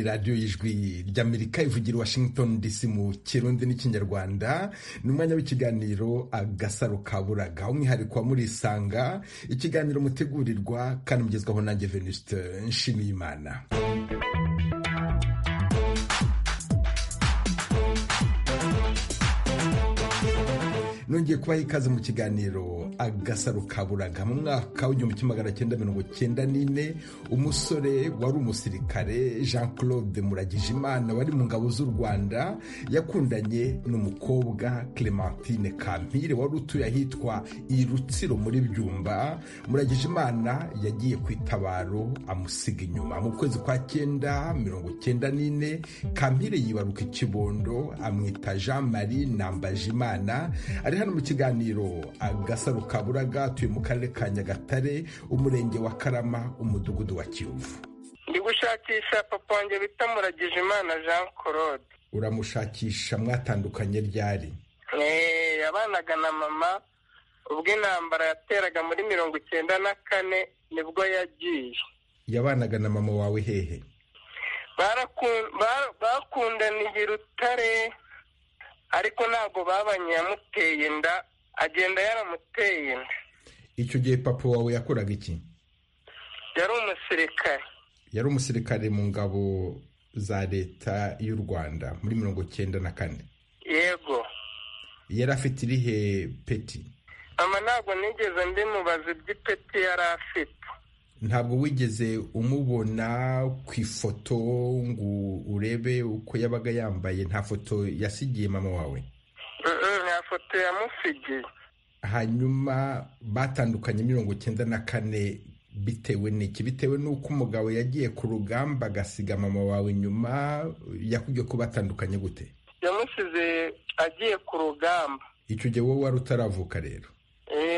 radiyo y'ijwi ry'amerika ivugira i washington dc mu kirundi n'ikinyarwanda ni umwanya w'ikiganiro agasaro ka buraga umwihariko wa murisanga ikiganiro mutegurirwa kandi mugezwaho nanjye venuste nshimiyimana nongeye kubaha ikaze mu kiganiro agasaro ka buraga mu mwaka w'igihumbi kimwe magana cyenda mirongo cyenda n'ine umusore wari umusirikare jean claude muragijimana wari mu ngabo z'u rwanda yakundanye n'umukobwa clementine kampire wari utuye ahitwa i rutsiro muri byumba muragijimana yagiye ku itabaro amusiga inyuma mu kwezi kwa cyenda mirongo cyenda n'ine kampire yibaruka ikibondo amwita jean marie nambajimana ari hano mu kiganiro agasaro ka buraga atuye mu karere ka nyagatare umurenge wa karama umudugudu wa kiyovu ndi gushakisha papa wanjye bita muragije imana jean claude uramushakisha mwatandukanye ryari yabanaga na mama ubwo intambara yateraga muri mirongo icyenda na kane nibwo yagiye yabanaga na mama wawe hehe bakundaniye urutare ariko ntabwo babanye yamuteye inda agenda yaramuteye inda icyo gihe papa wawe yakoraga iki yari umusirikare yari umusirikare mu ngabo za leta y'u rwanda muri mirongo cyenda na kane yego yari afite irihe peti mama ntabwo nigeze mbimubaza iby'ipeti yari afite ntabwo wigeze umubona ku ifoto ngo urebe uko yabaga yambaye nta foto yasigiye mama wawe nta foto yamusigiye hanyuma batandukanye mirongo icyenda na kane bitewe n'iki bitewe n'uko umugabo yagiye ku rugamba agasiga mama wawe nyuma yakubwiye ko batandukanye gute yamusize agiye ku rugamba icyo gihe wowe wari utaravuka rero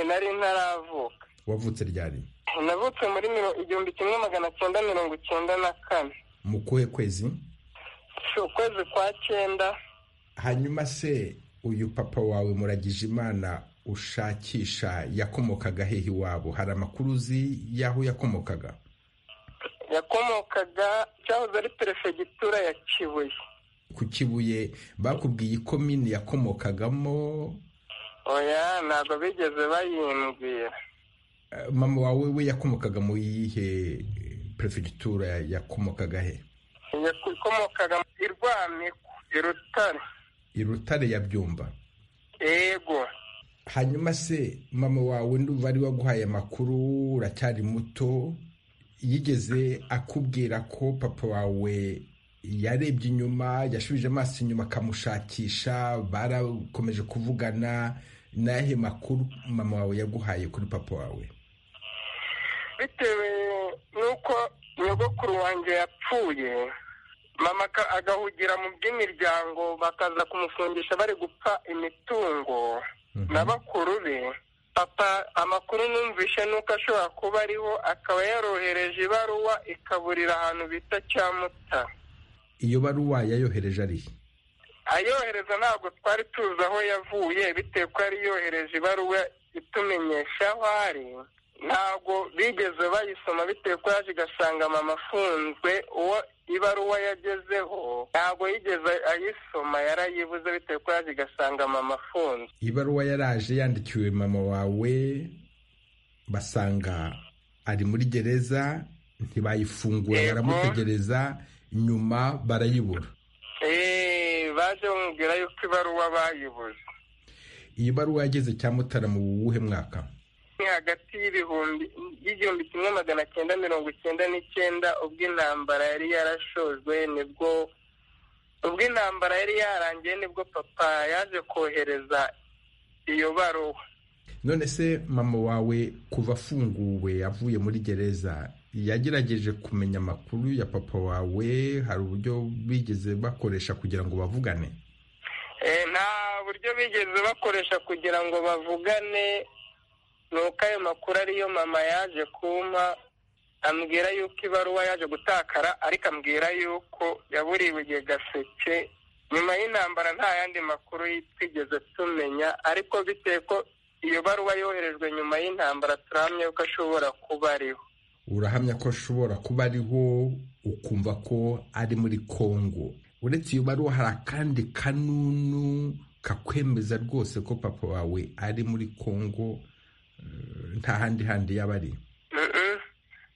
nari ntaravuka wavutse ryari navutse muri igihumbi kimwe magana cyenda mirongo icyenda na kane mu kuhe kwezi ukwezi kwa cyenda hanyuma se uyu papa wawe muragije imana ushakisha yakomokaga hehe iwabo hari amakuru uzi y'aho yakomokaga yakomokaga cyahoze ari perefegitura ya kibuye ku kibuye bakubwiye ikomini yakomokagamo oya ntabwo bigeze bayimbwira mama wawe we yakomokaga mu yihe perefegitura yakomokaga he yakomokaga i rwamiko i rutare i rutare ya byumba yego hanyuma se mama wawe nduba ari waguhaye amakuru uracyari muto yigeze akubwira ko papa wawe yarebye inyuma yashubije amaso inyuma akamushakisha barakomeje kuvugana n'ahe makuru mama wawe yaguhaye kuri papa wawe bitewe n'uko nyogokuru wanjye yapfuye mama agahugira mu by'imiryango bakaza kumufungisha bari gupfa imitungo na bakuru be papa amakuru numvishe nuko ashobora kuba ariho akaba yarohereje ibaruwa ikaburira ahantu bita cyamuta iyo baruwa yayohereje arihe ayohereza ntabwo twari tuzi aho yavuye bitewe ko yari yohereje ibaruwa itumenyesha aho ari ntabwo bigeze bayisoma bitewe ko yaje igasanga mama afunzwe uwo ibaruwa yagezeho ntabwo yigeze ayisoma yarayibuze bitewe ko yaje igasanga mama afunzwe ibaruwa yaraje yandikiwe mama wawe basanga ari muri gereza ntibayifungura baramutegereza nyuma barayibura baje bamubwira yuko ibaruwa bayibuze iyi baruwa yageze cya mutara mu buwuhe mwaka ni hagati y'ibihumbi y'igihumbi kimwe magana cyenda mirongo icyenda n'icyenda ubwo intambara yari yarashojwe nibwo ubwo intambara yari yarangiye nibwo papa yaje kohereza iyo baruwa none se mama wawe kuva afunguwe avuye muri gereza yagerageje kumenya amakuru ya papa wawe hari uburyo bigeze bakoresha kugira ngo bavugane nta buryo bigeze bakoresha kugira ngo bavugane ni uko ayo makuru ariyo mama yaje kumpa ambwira yuko ibaruwa yaje gutakara ariko ambwira yuko yaburiwe igihe gaseke nyuma y'intambara nta yandi makuru twigeze tumenya ariko bitewe ko iyo baruwa yoherejwe nyuma y'intambara turahamya yuko ashobora kuba ariho urahamya ko ashobora kuba ariho ukumva ko ari muri congo uretse iyo baruwa hari akandi kanunu kakwemeza rwose ko papa wawe ari muri congo nta handi handi yaba ari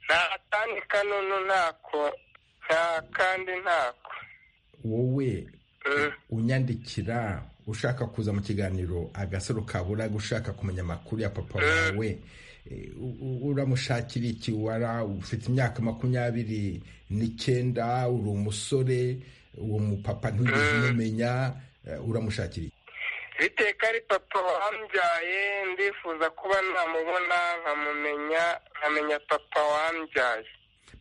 nta kandi kanunu ntako nta kandi ntako wowe unyandikira ushaka kuza mu kiganiro agasaro kaburaga ushaka kumenya amakuru ya papa wawe uramushakira iki wara ufite imyaka makumyabiri n'icyenda uri umusore uwo mupapa ntugeze umumenya uramushakira iki biteka ari papa wambyaye ndifuza kuba namubona nkamumenya nkamenya papa wambyaye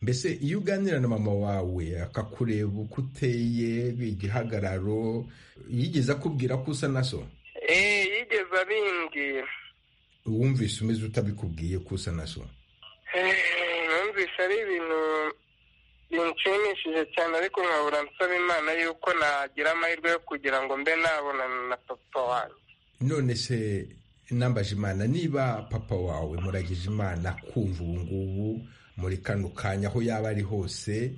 mbese iyo uganira na mama wawe akakureba uko uteye igihagararo yigeze akubwira ko usa na so eee yigeze abimbwira wumvise umeze utabikubwiye ko usa na so numvise ari ibintu binshimishije cyane ariko nkabura nsaba imana yuko nagira amahirwe yo kugira ngo mbe nabonana na papa wanjye none se nambaje imana niba papa wawe muragije imana kumva ubu ngubu muri kano kanya aho yaba ari hose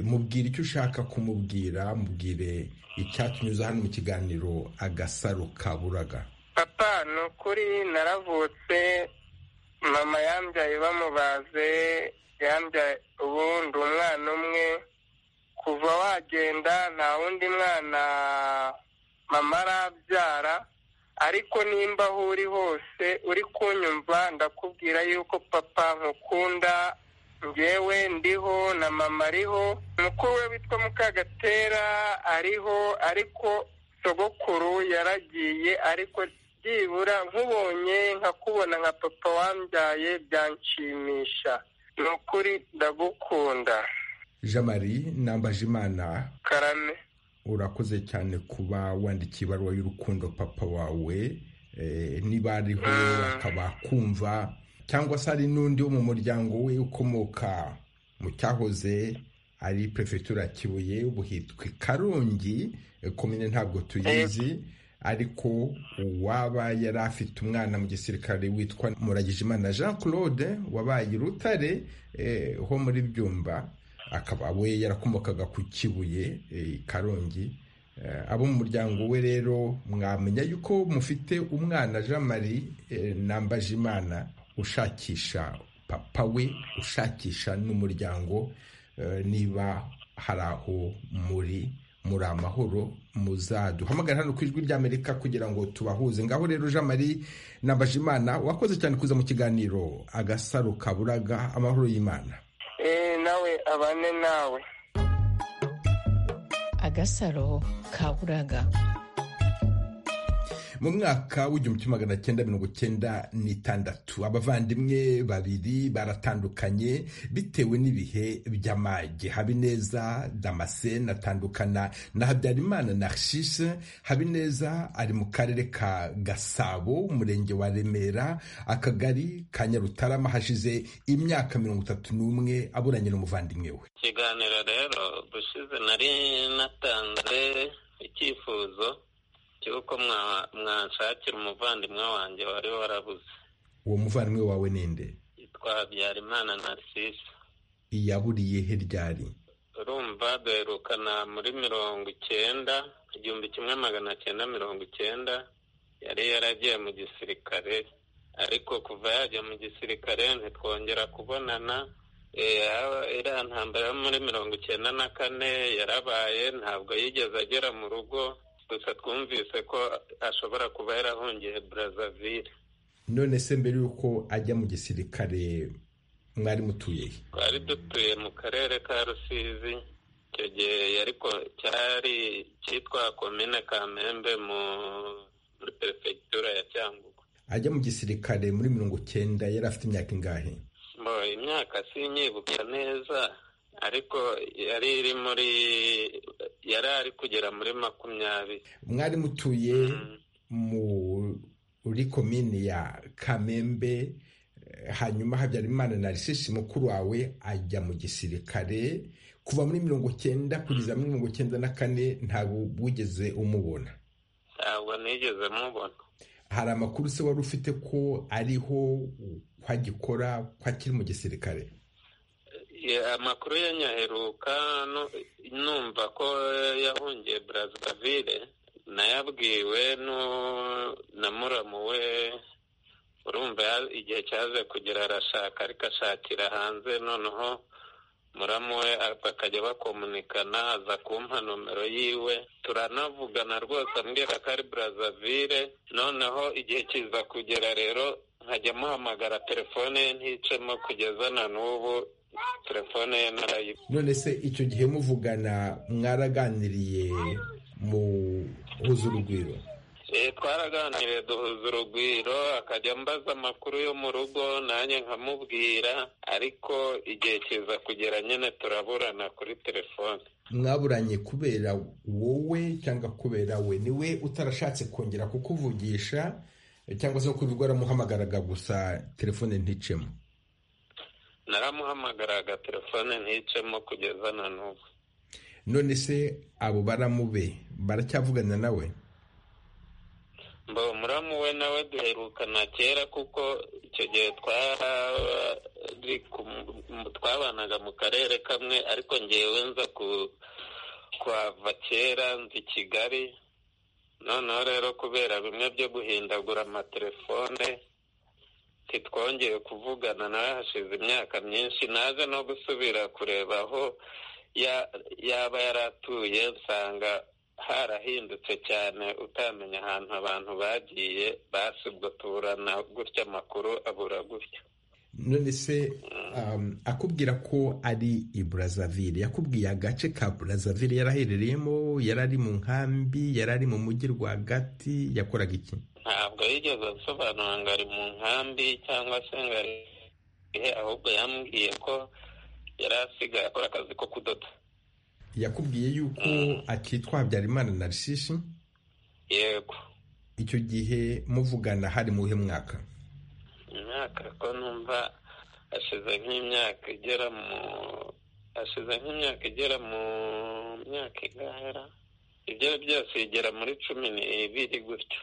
mubwire icyo ushaka kumubwira mubwire icyatunyuze hano mu kiganiro agasaro kaburaga papa ni ukuri naravutse mama yambyaye bamubaze yambyaye ubundi umwana umwe kuva wagenda nta wundi mwana mama arabyara ariko nimba aho uri hose uri kunyumva ndakubwira yuko papa nkukunda ngewe ndiho na mama ariho mukuru we witwa mukagatera ariho ariko sogokuru yaragiye ariko byibura nkubonye nkakubona nka papa wambyaye byanshimisha ni ukuri ndagukunda jean marie nambaje imana karame urakoze cyane kuba wandikiye ibaruwa y'urukundo papa wawe niba ariho akaba akumva cyangwa se ari n'undi wo mu muryango we ukomoka mu cyahoze ari perefegitura kibuye ubu hitwa i karongi komine ntabwo tuyizi ariko uwaba yari afite umwana mu gisirikare witwa muragijimana jean claude wabaye urutare ho muri byumba akaba we yarakomokaga ku kibuye karongi abo mu muryango we rero mwamenya yuko mufite umwana jean marie nambajimana ushakisha papa we ushakisha n'umuryango niba hari aho muri muri amahoro muzaduhamagara hano ku ijwi ry'amerika kugira ngo tubahuze ngaho rero jean marie nabajimana wakoze cyane kuza mu kiganiro agasaro kaburaga amahoro y'imana nawe abane nawe agasaro kaburaga mu mwaka w'igihumbi kimwe magana cyenda mirongo cyenda n'itandatu abavandimwe babiri baratandukanye bitewe n'ibihe by'amage habineza damascene atandukana na habyarimana na shishe habineza ari mu karere ka gasabo umurenge wa remera akagari ka nyarutarama hashize imyaka mirongo itatu n'umwe aburanye n'umuvandimwe we ikiganiro rero ubushize nari natanze icyifuzo cy'uko mwanshakira umuvandimwe wanjye wari warabuze uwo muvandimwe wawe ninde yitwa habyarimana narcisse iyaburiye he ryari urumva duherukana muri mirongo icyenda igihumbi kimwe magana cyenda mirongo icyenda yari yaragiye mu gisirikare ariko kuva yajya mu gisirikare ntitwongera kubonana iriya ntambara yo muri mirongo icyenda na kane yarabaye ntabwo yigeze agera mu rugo gusa twumvise ko ashobora kuba yarahungiye Brazzaville none se mbere y'uko ajya mu gisirikare mwari mutuye he twari dutuye mu karere ka rusizi icyo gihe cyari cyitwa komine kamembe muri perefegitura ya cyangugu ajya mu gisirikare muri mirongo cyenda yari afite imyaka ingahe mbo imyaka sinyibuka neza ariko yari iri muri yari ari kugera muri makumyabiri mwari mutuye muri komini ya kamembe hanyuma habyarimana na rishishi mukuru wawe ajya mu gisirikare kuva muri mirongo cyenda kugeza muri mirongo cyenda na kane ntabwo wigeze umubona ntabwo nigeze mubona hari amakuru se wari ufite ko ariho ko agikora ko akiri mu gisirikare amakuru ye nyaheruka numva ko yahungiye Brazzaville nayabwiwe na muramu we urumva igihe cyaze kugera arashaka ariko ashakira hanze noneho muramu we bakajya bakomunikana aza kumpa nomero yiwe turanavugana rwose ambwira ko ari Brazzaville noneho igihe kiza kugera rero nkajya muhamagara telefone ye nticemo kugeza na n'ubu telefone ye narayiba none se icyo gihe muvugana mwaraganiriye muhuza urugwiro twaraganiriye duhuza urugwiro akajya ambaza amakuru yo mu rugo nanjye nkamubwira ariko igihe kiza kugera nyine turaburana kuri telefone mwaburanye kubera wowe cyangwa kubera we ni we utarashatse kongera kukuvugisha cyangwa se kuko waramuhamagaraga gusa telefone nticemo naramuhamagaraga telefone nticemo kugeza na n'ubu none se abo baramube baracyavugana nawe mbo muramu we nawe duherukana kera kuko icyo gihe twabanaga mu karere kamwe ariko ngewe nza kuhava kera nzi kigali noneho rero kubera bimwe byo guhindagura amatelefone ntitwongeye kuvugana nawe hashize imyaka myinshi naze no gusubira kureba aho yaba yaratuye nsanga harahindutse cyane utamenya ahantu abantu bagiye basi ubwo tuburana gutya amakuru abura gutya none se akubwira ko ari i Brazzaville yakubwiye agace ka Brazzaville yari aherereyemo yari ari mu nkambi yari ari mu mujyi rwagati yakoraga iki ntabwo yigeze asobanura ngo ari mu nkambi cyangwa se ngo ari ahubwo yambwiye ko yari asigaye akora akazi ko kudoda yakubwiye yuko akitwa habyarimana narishishi yego icyo gihe muvugana hari muhe mwaka imyaka ko numva hashize nk'imyaka igera mu hashize nk'imyaka igera mu myaka igahera ibyo byose bigera muri cumi n'ibiri gutyo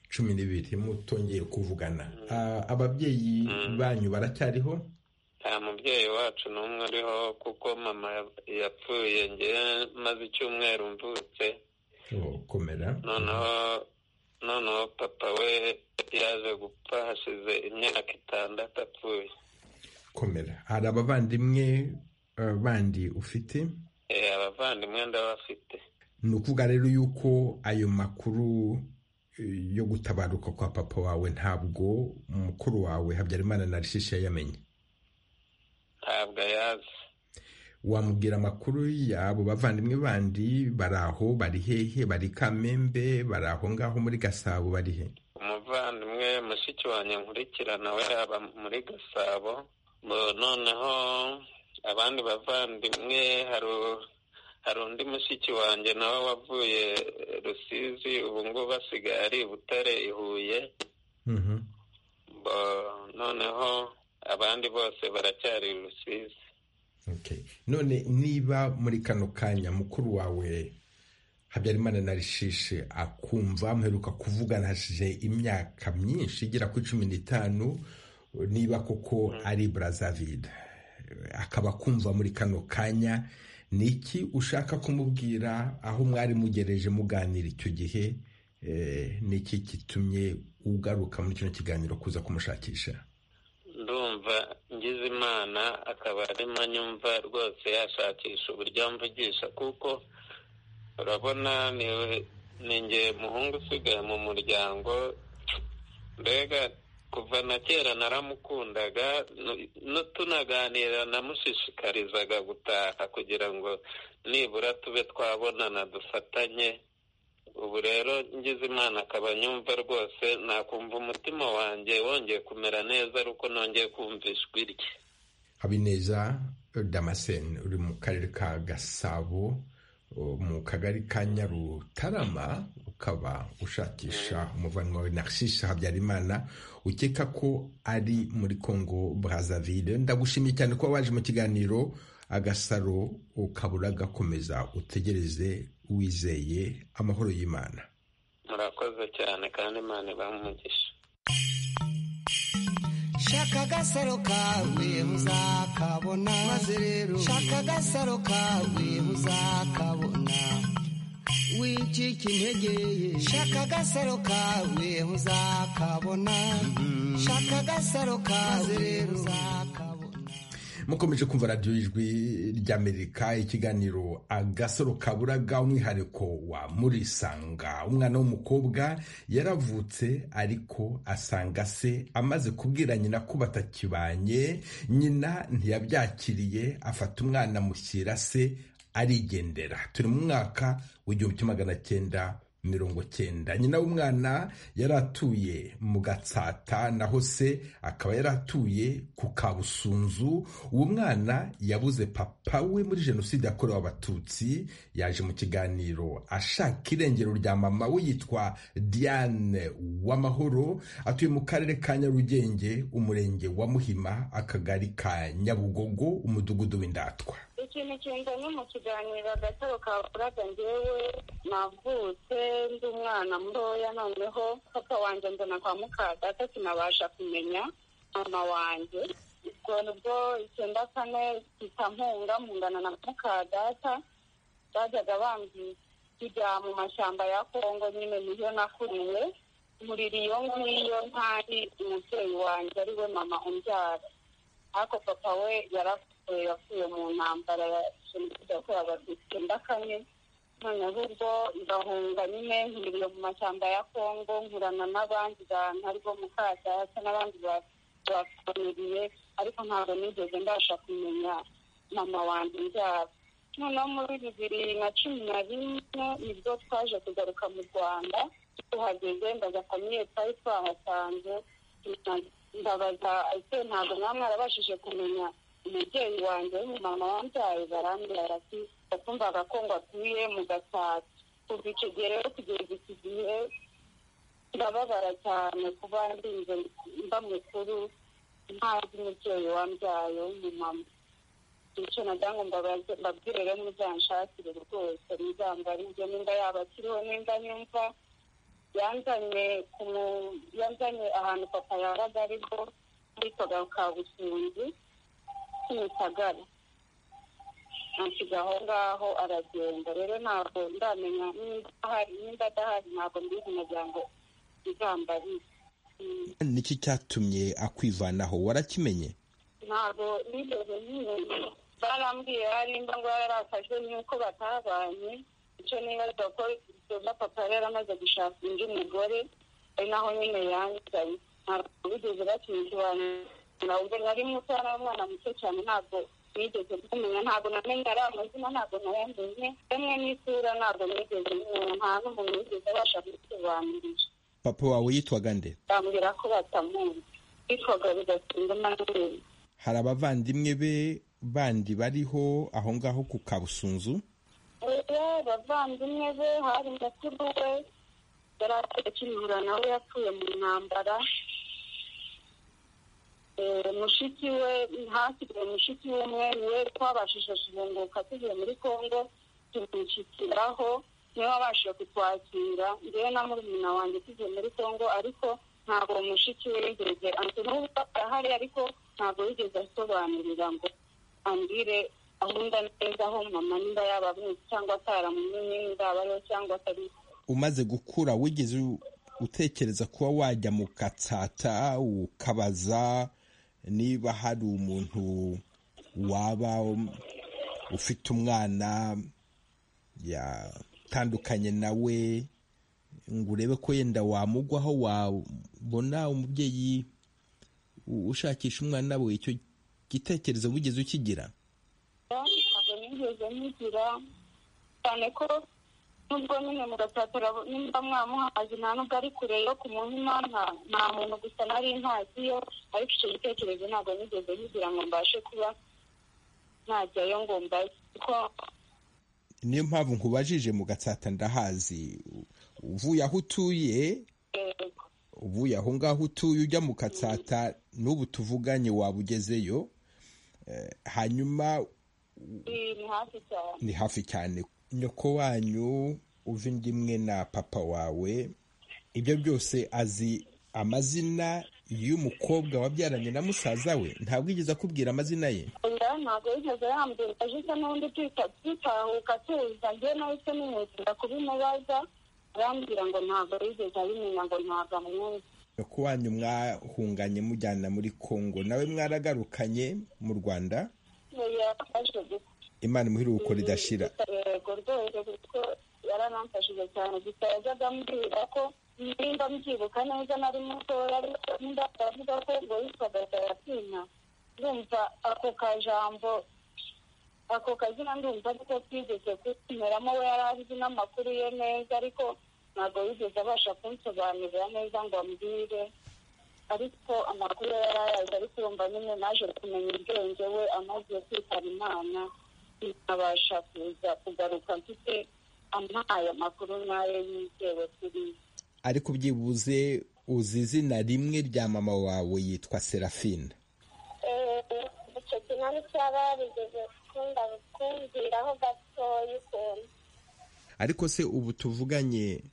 cumi n'ibiri mutongeye kuvugana ababyeyi banyu baracyariho nta mubyeyi wacu n'umwe uriho kuko mama yapfuye ngewe maze icyumweru mvutse noneho noneho papa we yaje gupfa hashize imyaka itandatu apfuye komera hari abavandimwe bandi ufite abavandimwe ndabafite ni ukuvuga rero yuko ayo makuru yo gutabaruka kwa papa wawe ntabwo umukuru wawe habyarimana na rishisha yamenye ntabwo ayazi wamubwira amakuru y'abo bavandimwe bandi bari aho bari hehe bari kamembe bari aho ngaho muri gasabo bari he umuvandimwe mushiki wanjye nkurikirana we aba muri gasabo noneho abandi bavandimwe hari undi mushiki wanjye nawe wavuye rusizi ubu ngubu asigaye ari butare i huye noneho abandi bose baracyari rusizi none niba muri kano kanya mukuru wawe habyarimana na rishishe akumva muheruka kuvugana hashize imyaka myinshi igera kuri cumi n'itanu niba koko ari Brazzaville akaba akumva muri kano kanya ni iki ushaka kumubwira aho mwari mugereje muganira icyo gihe ni iki gitumye ugaruka muri kino kiganiro kuza kumushakisha ndumva ngize imana akaba arimo anyumva rwose yashakisha uburyo amvugisha kuko urabona ni nge muhungu usigaye mu muryango mbega kuva na kera naramukundaga tunaganira namushishikarizaga gutaha kugira ngo nibura tube twabonana dufatanye ubu rero ngize imana akaba nyumva rwose nakumva umutima wanjye wongeye kumera neza ariko nongeye kumvisha ijwi rye habineza damascene uri mu karere ka gasabo mu kagari ka nyarutarama ukaba ushakisha umuvandimwe wawe narishisha habyarimana ukeka ko ari muri congo brazzaville ndagushimiye cyane kuba waje mu kiganiro agasaro ukabura gakomeza utegereze wizeye amahoro y'imana murakoze cyane kandi imana ibaha umugisha shaka agasaro kawe uzakabona maze rero shaka agasaro kawe uzakabona wicika intege ye shaka agasaro kawe uzakabona shaka agasaro kawe rero uzakabona mukomeje kumva radiyo ijwi ry'amerika ikiganiro agasaro kaburaga umwihariko wa murisanga umwana w'umukobwa yaravutse ariko asanga se amaze kubwira nyina ko batakibanye nyina ntiyabyakiriye afata umwana amushyira se arigendera turi mu mwaka w'igihumbi kimwe magana cyenda mirongo cyenda nyina w'umwana yari atuye mu gatsata naho se akaba yari atuye ku kabusunzu uwo mwana yabuze papa we muri jenoside yakorewe abatutsi yaje mu kiganiro ashaka irengero rya mama we yitwa diane w'amahoro atuye mu karere ka nyarugenge umurenge wa muhima akagari ka nyabugogo umudugudu w'indatwa ikintu kinzanye mu kiganiro agataro ka buraga njyewe navutse ndi umwana mutoya noneho papa wanjye mbona kwa mukadata sinabasha kumenya mama wanjye ubwo nibwo icyenda kane mpura mungana na mukadata bajyaga bambwira tujya mu mashyamba ya kongo nyine niyo nakuriwe murira iyo ngiyo ntari umubyeyi wanjye ariwe mama umbyara ariko papa we yarapfuye yapfuye mu ntambara ya jenoside yakorewe abatutsi icyenda kane noneho ubwo ngahunga nyine nkiriye mu mashyamba ya kongo nkurana n'abandi bantu ariko mukadata n'abandi bafuniriye ariko ntabwo nigeze mbasha kumenya mama wanjye mbyara noneho muri bibiri na cumi na rimwe nibwo twaje kugaruka mu rwanda tuhageze ndaza famiye twari twahasanze ndabaza ese ntabwo mwaba mwarabashije kumenya umubyeyi wanjye w'umumama wambyaye barambwira ati yakumvaga ko ngo atuye mu gasata kuva icyo gihe rero kugeza iki gihe ndababara cyane kuba ndinze mba mukuru ntazi umubyeyi wambyaye w'umumama icyo nagira ngo mbabwire rero muzanshakire rwose muzambarize nimba yaba akiriho nimba yumva yanzanye ku yanzanye ahantu papa yabaga ariko yitwaga kabusunzi kimisagara ansiga aho ngaho aragenda rero ntabwo ndamenya nimba adahari ntabwo mbizi umuryango izambarize niki cyatumye akwivanaho warakimenye ntabwo nigeze nyine barambwiye harimba ngo yarakajwe n'uko batabanye icyo nibaza ko na papa yari amaze gushaka undi mugore ari naho nyine yanzanye ntabwo bigeze bakimusobanurira ubwo nari muto yari umwana muto cyane ntabwo nigeze kumenya ntabwo namenye ari amazina ntabwo nayamenye rimwe n'isura ntabwo nigeze menya nta n'umuntu wigeze abasha kubisobanurira papa wawe yitwaga nde bambwira ko batamuzi bitwaga bigatinda n'amenyo hari abavandimwe be bandi bariho aho ngaho ku kabusunzu rero abavandimwe be hari mukuru we yari atakimura nawe yapfuye mu ntambara Eh, mushiki we hasigaye mushiki umwe niwe twabashije kugunguka tugiye muri kongo tumushyikiraho niwe wabashije kutwakira ngewe na murumuna wanjye tugiye muri kongo ariko ntabwo uwo mushiki we yigeze ati n'ubwo arahari ariko ntabwo yigeze asobanurira ngo ambwire ahunda neza aho mama nimba yabamuzi cyangwa ataramumenye nimba ariho cyangwa atari umaze gukura wigeze u- utekereza kuba wajya mu katsata ukabaza niba hari umuntu waba um, ufite umwana yatandukanye nawe ngo urebe ko yenda wamugwaho wabona umubyeyi u- ushakisha umwana we icyo gitekerezo wigeze ukigira ntabwo nigeze mugira cyane ko nubwo nyine mugatatira nimba mwamuhazi nta nubwo ari kure yo ku muhima nta- nta muntu gusa nari ntaziyo ariko icyo gitekerezo ntabwo nigeze nkigira ngo mbashe kuba najyayo ngo mbaze kuko niyo mpamvu nkubajije mu gatsata ndahazi uvuye aho utuye eh, uvuye aho ngaho utuye ujya mu katsata n'ubu tuvuganye waba ugezeyo Eh, hanyuma ni ni hafi cyane ni hafi cyane nyoko wanyu uva indi imwe na papa wawe ibyo byose azi amazina y'umukobwa wabyaranye na musaza we ntabwo yigeze akubwira amazina ye oya ntabwo yigeze yambwira aje n'undi tutahuka tuza njye nahise nimwitira kubimubaza arambwira ngo ntabwo yigeze abimenya ngo ntabwo amwumva ko wanyu mwahunganye mujyana muri kongo nawe mwaragarukanye mu rwanda yafashe gusa imana imuhiruko ridashira yego rwose kuko yaranamfashije cyane gusa yajyaga ambwira ko nimba mbyibuka neza nari mutoya ariko nimba aravuga ko ngo yitwaga sarafina ndumva ako kajambo ako kazina ndumva ariko twigeze kumeramo we yari azi n'amakuru ye neza ariko ntabwo yigeze abasha kunsobanurira neza ngo ambwire ariko amakuru ye yari ayazi ariko urumva nyine naje kumenya ubwenge we amaze kwitaba imana ntabasha kuza kugaruka mfite ampaye amakuru nk'ayo yizewe kuri ariko byibuze uzi izina rimwe rya mama wawe yitwa serafina icyo kinani cyaba yarigeze gukunda kumbwiraho gatoya ukuntu ariko se ubu tuvuganye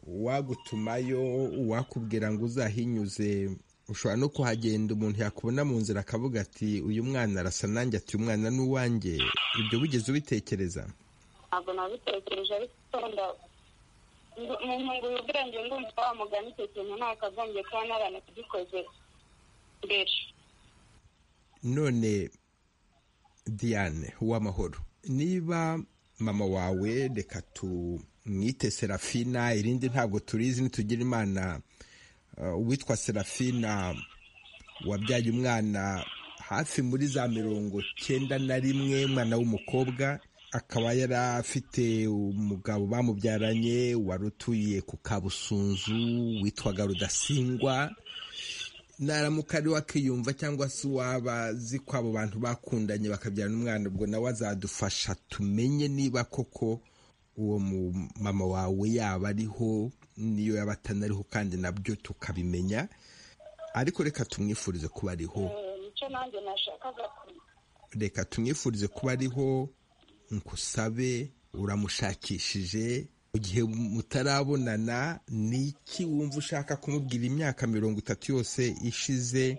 uwagutumayo uwakubwira ngo uzahinyuze ushobora no kuhagenda umuntu yakubona mu nzira akavuga ati uyu mwana arasa nanjye ati uyu mwana ni uwanjye ibyo wigeze ubitekereza ntabwo nabitekereje ariko ukunda mu ntunguye ubwenge ndumva wa mugani icyo kintu ntakagombye kuba n'abantu tugikoze mbere none diane uw'amahoro niba mama wawe reka tumwite serafina irindi ntabwo turizi nitugira imana uh, uwitwa serafina wabyaye umwana hafi muri za mirongo cyenda na rimwe umwana w'umukobwa akaba yari afite umugabo bamubyaranye wari utuye ku kabusunzu witwaga rudasingwa naramuka ari wakiyumva cyangwa se uwaba azi ko abo bantu bakundanye bakabyarana umwana ubwo nawe azadufasha tumenye niba koko uwo mu- mama wawe yaba ariho niyo yaba atanariho kandi nabyo tukabimenya ariko reka tumwifurize kuba ariho Eh, nicyo nanjye nashakaga kumenya reka tumwifurize kuba ariho nkusabe uramushakishije mu gihe mutarabonana ni iki wumva ushaka kumubwira imyaka mirongo itatu yose ishize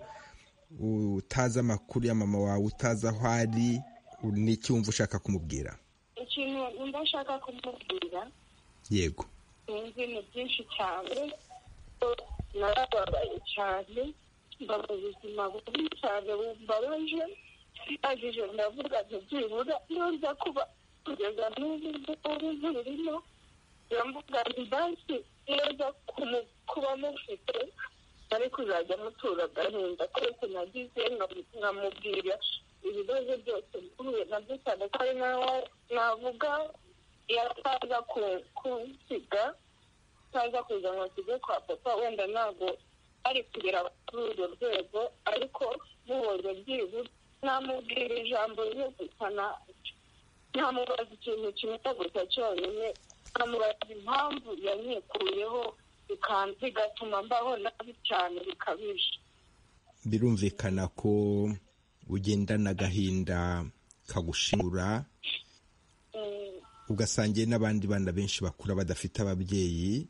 utazi amakuru ya mama wawe utazi aho ari ni iki wumva ushaka kumubwira ikintu numva nshaka kumubwira yego sinzi ni byinshi cyane ko narababaye cyane mba mu buzima bubi cyane bumbabaje ndangije ndavuga nti byibura neza kuba kugeza n'ubu ngubu zirimo biramvuga nti banki neza kumu- kuba mufite ariko uzajya mutura agahinda kose nagize nka- nkamubwira ibibazo byose mpuye nabyo cyane ko ari nawe navuga yataza ku- kunsiga ataza kuza ngo akige kwa papa wenda ntabwo ari kugera kuri urwo rwego ariko mubonye byibuze namubwira ijambo ryo gusana ntamubaza ikintu kimwe gusa cyonyine nkamubaza impamvu yanyikuyeho bigatuma mbaho nabi cyane bikabije birumvikana ko ugendana agahinda kagushingura Mm, ugasangiye n'abandi bana benshi bakura badafite ababyeyi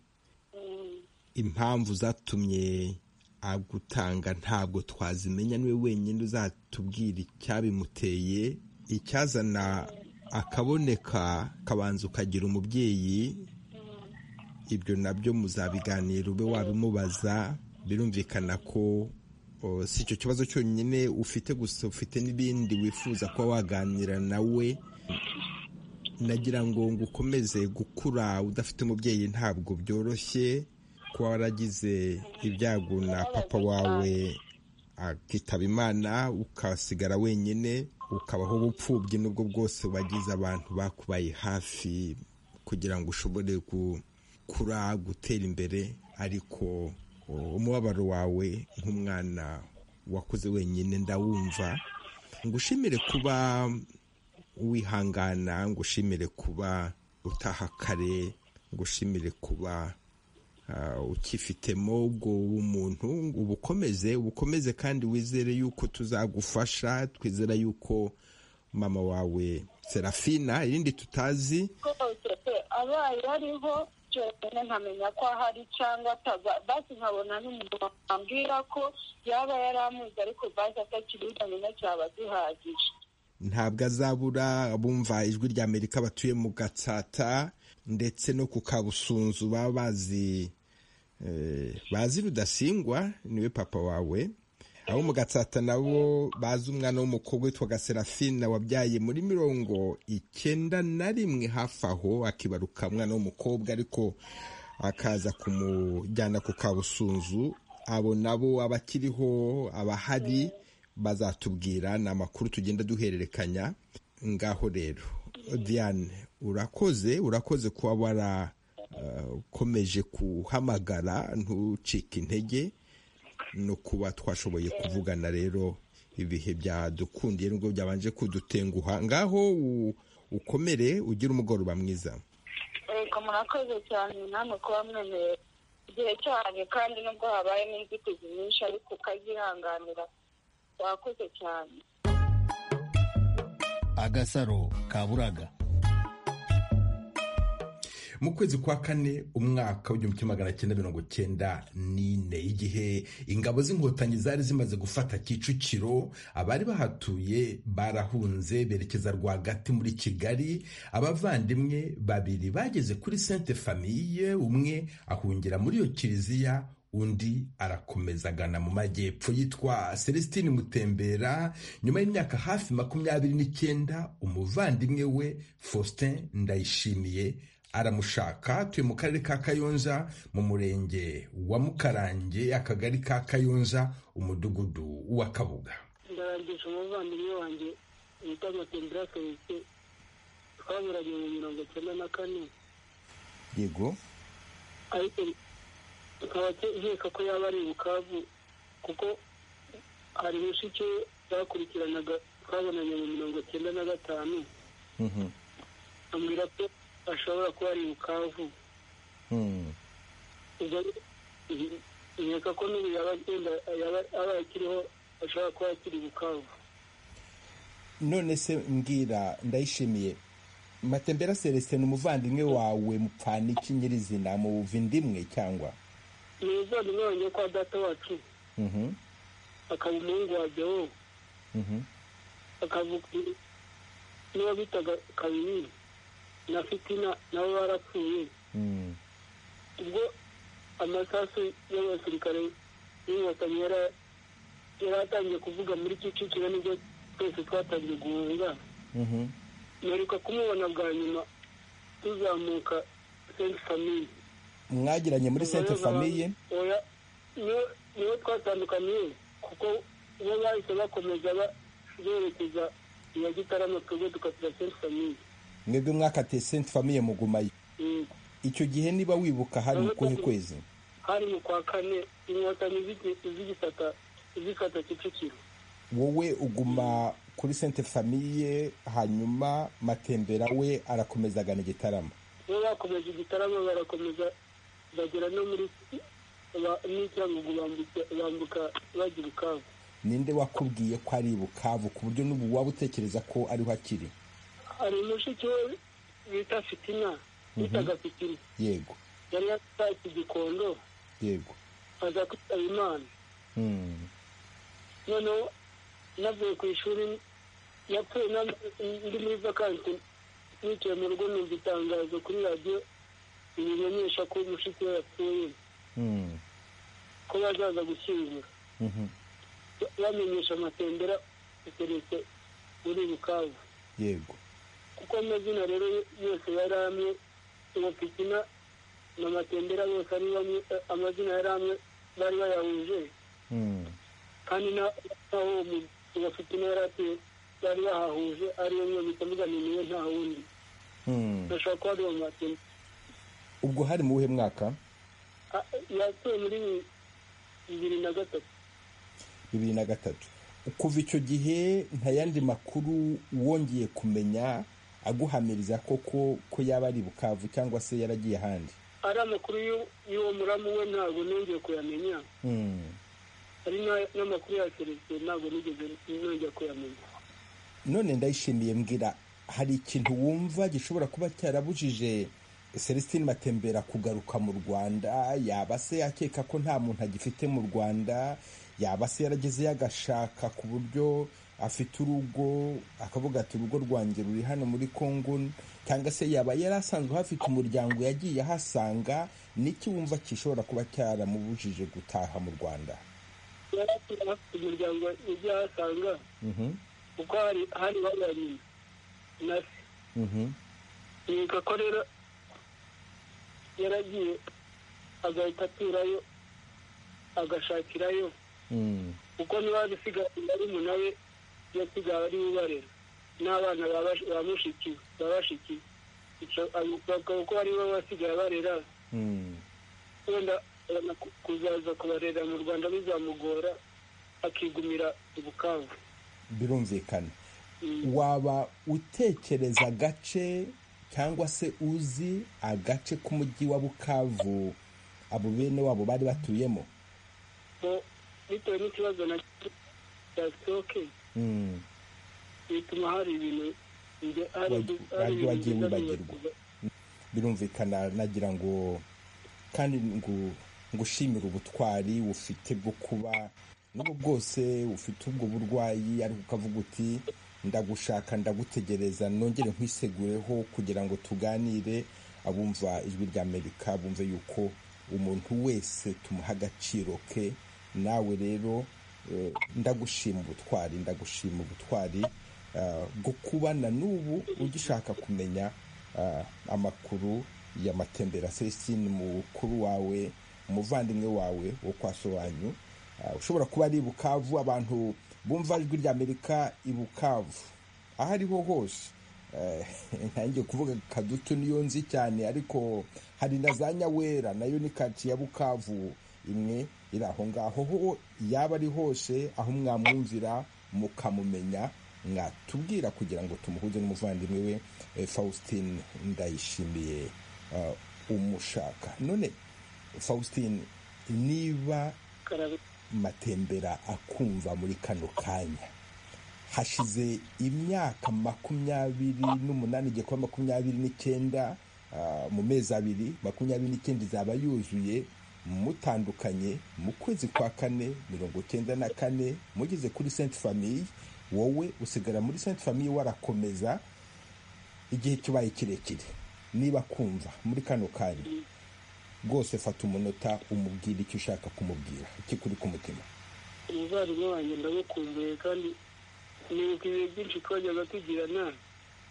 mm. impamvu zatumye agutanga ntabwo twazimenya niwe wenyine uzatubwira icyabimuteye icyazana akaboneka kabanza ukagira umubyeyi ibyo nabyo muzabiganira ube wabimubaza birumvikana ko o, si icyo kibazo cyonyine ufite gusa ufite n'ibindi wifuza kuba waganira nawe nagira ngo ngo ukomeze gukura udafite umubyeyi ntabwo byoroshye kuba waragize ibyago na papa wawe akitaba imana ukasigara wenyine ukabaho ubupfubyi n'ubwo bwose wagize abantu bakubaye hafi kugira ngo ushobore gukura gutera imbere ariko o, umubabaro wawe nk'umwana wakuze wenyine ndawumva ngushimire kuba wihangana ngushimire kuba utaha kare ngushimire kuba ah, ukifitemo ubwo umuntu ubukomeze ubukomeze kandi wizere yuko tuzagufasha twizera yuko mama wawe serafina irindi tutazi rwose pe abaye ariho byonyine nkamenya ko ahari cyangwa ataba basi nkabona n'umuntu wambwira ko yaba yaramuzi ariko basi atakibuzamenya cyaba gihagije ntabwo azabura abumva ijwi rya amerika batuye mu gatsata ndetse no ku kabusunzu baba bazi eh, bazi rudasingwa niwe papa wawe abo mu gatsata nabo bazi umwana w'umukobwa witwa gaserafina wabyaye muri mirongo icyenda na rimwe hafi aho akibaruka umwana w'umukobwa ariko akaza kumujyana ku kabusunzu abo nabo abakiriho abahari bazatubwira ni amakuru tugenda duhererekanya ngaho rero diane urakoze urakoze kuba warakomeje guhamagara ntucike intege no kuba twashoboye kuvugana rero ibihe byadukundiye nubwo byabanje kudutenguha ngaho ukomere ugire umugoroba mwiza reka murakoze cyane namwe kuba mwemeye igihe cyane kandi nubwo habayemo inzitizi nyinshi ariko ukazihanganira wakoze cyane agasaro kaburaga mu kwezi kwa kane umwaka w'igihumbi kimwe magana cyenda mirongo cyenda n'ine igihe ingabo z'inkotanyi zari zimaze gufata kicukiro abari bahatuye barahunze berekeza rwagati muri kigali abavandimwe babiri bageze kuri sente famiye umwe ahungira muri iyo kiliziya undi arakomeza agana mu majyepfo yitwa celestine mutembera nyuma y'imyaka hafi makumyabiri n'icyenda umuvandimwe we faustin ndayishimiye aramushaka atuye mu karere ka kayonza mu murenge wa mukarange akagari ka kayonza umudugudu wa kabuga ndarangisha umuvandimwe wanjye witwa matembera celestin twaburanye mu mirongo icyenda na kane yego ariko tukaba nkeka ko yaba ari ubukavu kuko hari mushiki we bakurikiranaga twabonanye mu mirongo icyenda na gatanu ambwira ko ashobora kuba ari bukavu ubwo nkeka ko n'ubu yaba agenda yaba aba akiriho ashobora kuba akiri bukavu none se mbwira ndayishimiye matembera celestin umuvandimwe wawe mupfana iki nyirizina muva indimwe cyangwa ni umuvandimwe wanjye kwa data wacu akaba umuhungu wa jyewe akavuga n'uwo bitaga kabiri na fitina nabo barapfuye ubwo amasasu y'abasirikare y'inkotanyi yari yari atangiye kuvuga muri kicukiro nibyo twese twatangiye guhunga mperuka kumubona bwa nyuma tuzamuka senti famiye mwagiranye muri sente famiye oya niyo- niyo twatandukaniye kuko bo bahise bakomeza ba- berekeza iya gitarama twebwe dukatira senti famiye mwebwe mwakatiye sente famiye mugumayo Yego. icyo gihe niba wibuka hari mu kuhe kwezi hari mu kwa kane inkotanyi zigi- zigisata zikata kicukiro wowe uguma kuri sente famiye hanyuma matembera we arakomeza agana igitaramo bo bakomeje igitarama barakomeza bagera no muri ba- n'icyangugu bambuka- bambuka bajya ubukavu ninde wakubwiye ko ari bukavu ku buryo n'ubu waba utekereza ko ariho akiri hari umushiki we bita fitina bitaga fitina yego yari yatashye igikondo yego aza kwitaba imana Hmm. noneho navuye ku ishuri yapfuye na- ndi muri vakansi nicaye mu rugo numva itangazo kuri radiyo rimenyesha ko umushiki we yapfuye Hmm. ko bazaza gushyingura Mhm. bamenyesha amatembera iteretse muri bukavu yego kuko amazina rero yose yari amwe uwo pikina na matembera bose ari bamwe amazina yari amwe bari bayahuje Hmm. kandi na- n'aho umu- uwo pikina yari atuye bari bahahuje ari yo bita mvuga ni niwe nta wundi Hmm. bashobora kuba ari uwo matembera ubwo hari mu wuhe mwaka A- yatuye muri bibiri na gatatu bibiri na gatatu kuva icyo gihe nta yandi makuru wongeye kumenya aguhamiriza koko ko yaba ari bukavu cyangwa se yaragiye ahandi ari amakuru y'u- y'uwo muramu we ntabwo nongeye kuyamenya Hmm. hari na- n'amakuru ya selesiteri ntabwo nigeze nongera kuyamenya none ndayishimiye mbwira hari ikintu wumva gishobora kuba cyarabujije celestine matembera kugaruka mu rwanda yaba se akeka ko nta muntu agifite mu rwanda yaba se yaragezeyo agashaka ku buryo afite urugo akavuga ati urugo rwanjye ruri hano muri congo cyangwa se yaba yari asanzwe hafite umuryango yagiye ahasanga n'iki wumva gishobora kuba cyaramubujije gutaha mu rwanda yari afite umuryango yagiye ahasanga kuko hari hari babanye na se yiga ko rero yaragiye agahita aturayo agashakirayo kuko niba bisigaye ari nawe yasigaye ari ubarera n'abana ba mushiki ba bashiki bakaba ko ari bo basigaye barera wenda kuzaza kubarera mu rwanda bizamugora akigumira ubukangu birumvikana waba utekereza agace cyangwa se uzi agace k'umujyi wa bukavu abo bene wabo bari batuyemo bitewe n'ikibazo na cya sitoke bituma hari ibintu wagiye wagiye wibagirwa birumvikana nagira ngo kandi ngo ngushimire ubutwari ufite bwo kuba n'ubu bwose ufite ubwo burwayi ariko ukavuga uti ndagushaka ndagutegereza nongere nkwisegureho kugira ngo tuganire abumva ijwi rya amerika bumve yuko umuntu wese tumuha agaciro ke nawe rero ndagushima ubutwari ndagushima ubutwari bwo kubana n'ubu ugishaka kumenya amakuru ya matembera celestine mukuru wawe umuvandimwe wawe wo kwa sobanyu ushobora kuba ari bukavu abantu bumva ijwi ry'amerika i bukavu aho ariho hose ntangiye kuvuga kadutu niyo nzi cyane ariko hari na za nyawera nayo ni kati ya bukavu imwe iri aho ngaho ho yaba ari hose aho mwamwumvira mukamumenya mwatubwira kugira ngo tumuhuze n'umuvandimwe we faustin ndayishimiye umushaka none faustin niba matembera akumva muri kano kanya hashize imyaka makumyabiri n'umunani igiye kuba makumyabiri n'icyenda mu mezi abiri makumyabiri n'icyenda izaba yuzuye mutandukanye mu kwezi kwa kane mirongo icyenda na kane mugeze kuri senti famiye wowe usigara muri senti famiye warakomeza igihe kibaye kirekire niba kumva muri kano kanya rwose fata umunota umubwira icyo ushaka kumubwira icyo kuri ku mutima umuvandimwe wanjye ndagukumbuye kandi nibuka ibihe byinshi twajyaga tugirana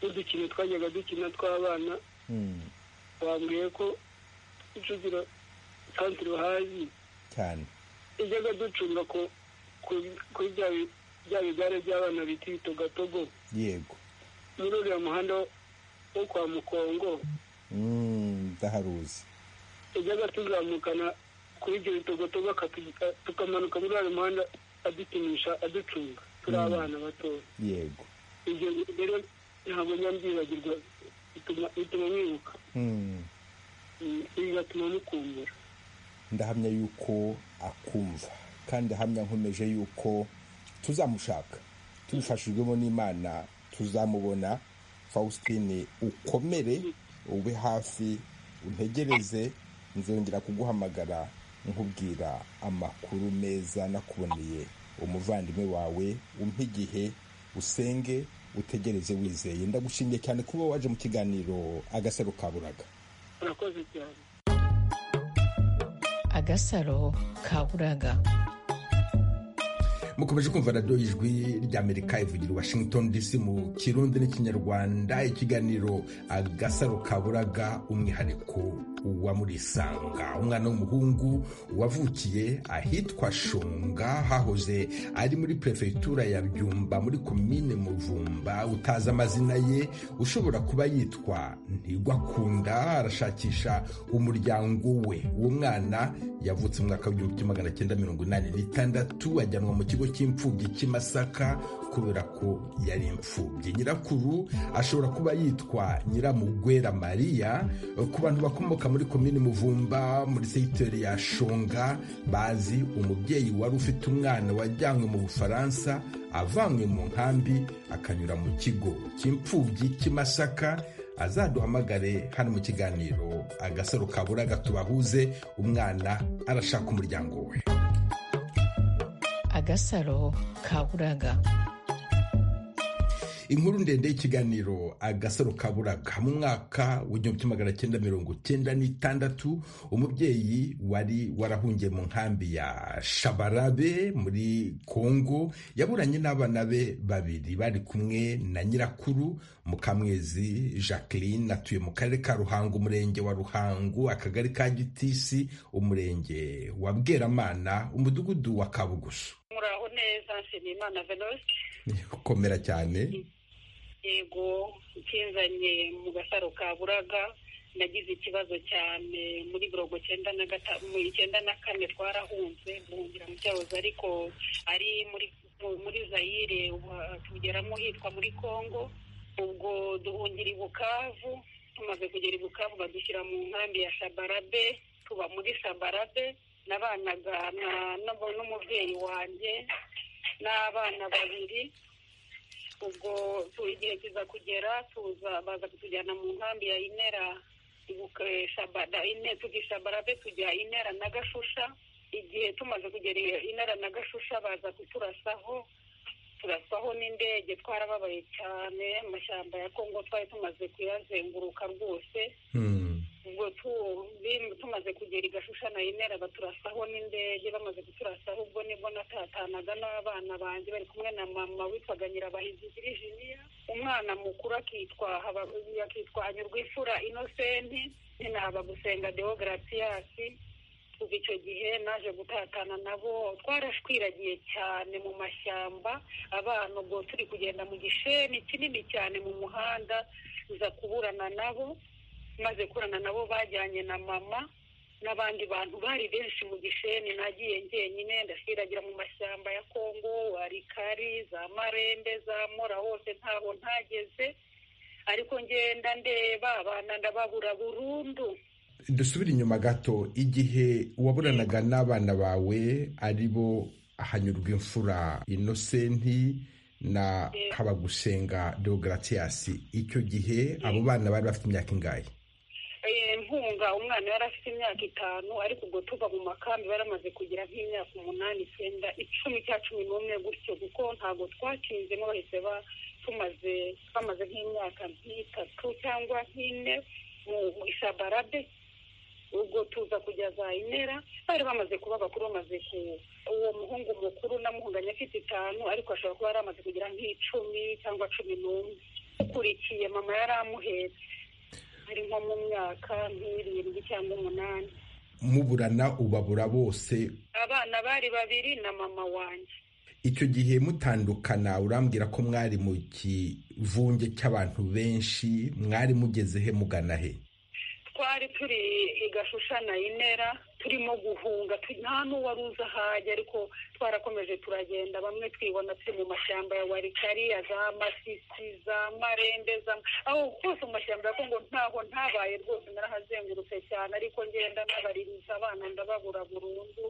n'udukino twajyaga dukina tw'abana wambwiye ko icugira santire uhazi cyane ijyaga ducunga kuri bya bigare by'abana bita ibitogatogo yego muri uriya muhanda wo kwa mukongo ndaharuzi ijyaga tuzamukana kuri ibyo bitogotogo tukamanuka muri uriya muhanda adukinisha aducunga turi abana batoya yego ibyo rero ntabwo nyambyibagirwa bituma mwibuka bigatuma mukumbura ndahamya yuko akumva kandi ahamya nkomeje yuko tuzamushaka tubifashijwemo n'imana tuzamubona faustin ukomere ube hafi untegereze nzongera kuguhamagara nkubwira amakuru meza nakuboneye umuvandimwe wawe umpe igihe usenge utegereze wizeye ndagushimiye cyane kuba waje mu kiganiro agasaro kaburaga urakoze cyane agasaro kaburaga mukomeje kumva radiyo ijwi ry'amerika ivugira washington dc mu kirundi n'ikinyarwanda ikiganiro agasaro kaburaga umwihariko wa murisanga umwana w'umuhungu wavukiye ahitwa shunga hahoze ari muri perefegitura ya byumba muri komine muvumba utazi amazina ye ushobora kuba yitwa ntigwakunda arashakisha umuryango we uwo mwana yavutse mu mwaka w'igihumbi magana cyenda mirongo inani n'itandatu ajyanwa mu kigo cy'imfubyi cy'imasaka kubera ko yari imfubyi nyirakuru ashobora kuba yitwa nyiramugwera mariya ku bantu bakomoka muri komini muvumba muri segiteri ya shonga bazi umubyeyi wari ufite umwana wajyanywe mu bufaransa avanywe mu nkambi akanyura mu kigo cy'imfubyi cy'imasaka azaduhamagare hano mu kiganiro agasaro kaburaga tubahuze umwana arashaka umuryango we agasaro kaburaga inkuru ndende y'ikiganiro agasaro kaburaga mu mwaka w'igihumbi magana cyenda mirongo cyenda n'itandatu umubyeyi wari warahungiye mu nkambi ya shabarabe muri kongo yaburanye n'abana be babiri bari kumwe na nyirakuru mukamwezi jacqueline atuye mu karere ka ruhango umurenge wa ruhango akagari ka gitisi umurenge wa bweramana umudugudu wa kabugusu muraho neza nshimiyimana venosite komera cyane yego nkinzanye mu gasaro ka buraga nagize ikibazo cyane muri mirongo icyenda na gatanu icyenda na kane twarahunze guhungira mu cyahoze ariko ari muri muri zayire tugeramo hitwa muri congo ubwo duhungira i bukavu tumaze kugera i bukavu badushyira mu nkambi ya shabarabe tuba muri shabarabe nabanaga n'umubyeyi wanjye n'abana babiri ubwo igihe kiza kugera tuza baza kutujyana mu nkambi ya inera tugishabarabe tujya inera na gashusha igihe tumaze kugera inera na gashusha baza kuturasaho turasaho n'indege twarababaye cyane amashyamba ya kongo twari tumaze kuyazenguruka rwose ubwo tumaze kugera igashusha na inera baturasaho n'indege bamaze kuturasaho ubwo nibwo natatanaga n'abana banjye bari kumwe na mama witwaga nyirabahizi virginia umwana mukuru akitwa akitwa anyurwifura inosenti nyina haba gusenga dewogaratiyasi kuva icyo gihe naje gutatana nabo twarashwiragiye cyane mu mashyamba abana ubwo turi kugenda mu gisheni kinini cyane mu muhanda uza kuburana nabo maze kurana nabo bajyanye na mama n'abandi bantu bari benshi mu gisheni nagiye njyenyine ndasiragira mu mashyamba ya kongo arikari za marembe za mora hose ntabwo ntageze ariko ngenda ndeba abana ndababura burundu dusubire inyuma gato igihe waburanaga n'abana bawe ari bo hanyurwa imfura inosenti na habagusenga deogaratiyasi icyo gihe abo bana bari bafite imyaka ingahe mpunga umwana yari afite imyaka itanu ariko ubwo tuva mu makambi baramaze kugira nk'imyaka umunani icyenda icumi cya cumi n'umwe gutyo kuko ntabwo twakinzemo bahise tumaze bamaze nk'imyaka nk'itatu cyangwa nk'ine mu ishabarabe ubwo tuza kujya za inera bari bamaze kuba bakuru bamaze ku uwo muhungu mukuru namuhunganye afite itanu ariko ashobora kuba yari amaze kugira nk'icumi cyangwa cumi n'umwe ukurikiye mama yari amuhetse ari nko mu myaka nk'irindwi cyangwa umunani muburana ubabura bose abana bari babiri na mama wanjye icyo gihe mutandukana urambwira ko mwari mu kivunge cy'abantu benshi mwari mugeze he mugana he twari turi igashushana inera turimo guhunga nta n'uwari uzi ahajya ariko twarakomeje turagenda bamwe twibona turi mu mashyamba ya warikari ya za masisi za marembe aho hose mu mashyamba ya kongo ntaho ntabaye rwose narahazengurutse cyane ariko ngenda n'abaririza abana ndababura burundu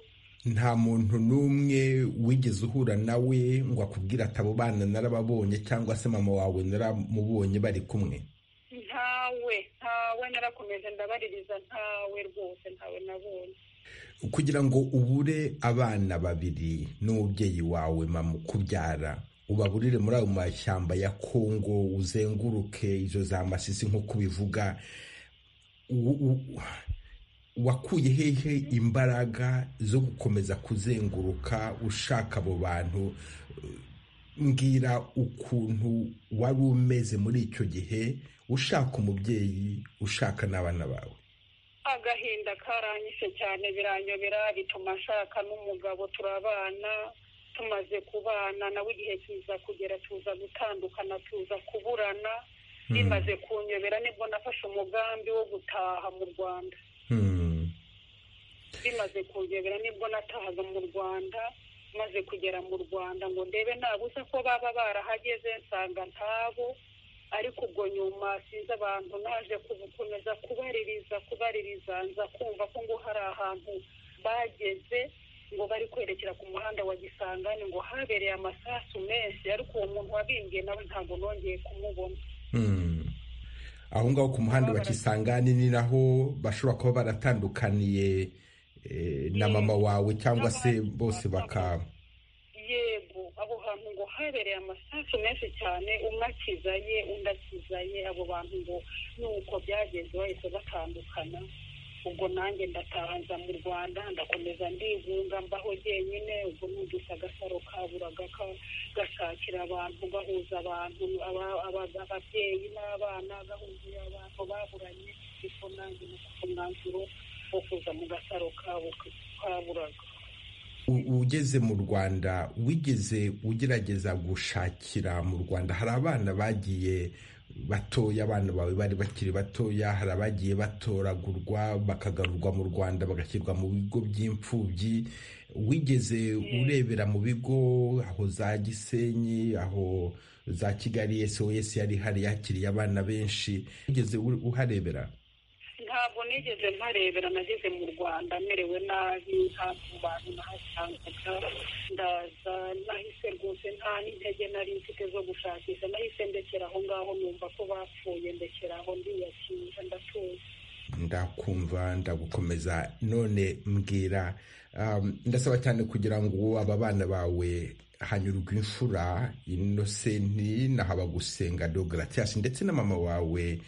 nta muntu n'umwe wigeze uhura nawe ngo akubwire ati abo bana narababonye cyangwa se mama wawe naramubonye bari kumwe ntawe ntawe narakomeje ndabaririza ntawe rwose ntawe nabonye kugira ngo ubure abana babiri n'umubyeyi wawe mama ukubyara ubaburire muri ayo mashyamba ya kongo uzenguruke izo za masisi nk'uko ubivuga wakuye hehe imbaraga zo gukomeza kuzenguruka ushaka abo bantu mbwira ukuntu wari umeze muri icyo gihe ushaka umubyeyi ushaka n'abana bawe agahinda karanyise cyane biranyobera bituma nshaka n'umugabo turabana tumaze kubana nawe igihe kiza kugera tuza gutandukana tuza kuburana bimaze kunyobera nibwo nafashe umugambi wo gutaha mu rwanda bimaze kunyobera nibwo natahaga mu rwanda maze kugera mu rwanda ngo ndebe ntabuze ko baba barahageze nsanga ntabo ariko ubwo nyuma sinzi abantu naje gukomeza kubaririza kubaririza nza kumva ko ngo hari ahantu bageze ngo bari kwerekera ku muhanda wa gisangani ngo habereye amasasu menshi ariko uwo muntu wabimbiye nawe ntabwo nongeye kumubona aho ngaho ku muhanda wa kisangani ni naho bashobora kuba baratandukaniye na mama wawe cyangwa se bose bakaba yego abo bantu ngo habereye amasasu menshi cyane umwe akiza ye undi akiza ye abo bantu ngo nuko byagenze bahise batandukana ubwo nanjye ndatahanza mu rwanda ndakomeza ndigunga mbaho jyenyine ubwo numvise agasaro kaburaga gashakira abantu gahuza abantu ababyeyi n'abana gahuza abantu baburanye ariko nanjye nafite umwanzuro wo kuza mu gasaro kaburaga ugeze mu rwanda wigeze ugerageza gushakira mu rwanda hari abana bagiye batoya abana bawe bari bakiri batoya hari abagiye batoragurwa bakagarurwa mu rwanda bagashyirwa mu bigo by'imfubyi wigeze urebera mu bigo aho za gisenyi aho za kigali sos yari ihari yakiriye abana benshi wigeze uharebera ntabwo nigeze mparebera nageze mu rwanda merewe nabi ntabwo bantu nahasangaga ndaza nahise rwose nta n'intege nari mfite zo gushakisha nahise ndekera aho ngaho numva ko bapfuye ndekera aho ndiyakira ndatuye ndakumva ndagukomeza none mbwira ndasaba cyane kugira ngo aba bana bawe hanyurwa imfura inosenti na habagusenga dogaratiasi ndetse na mama wawe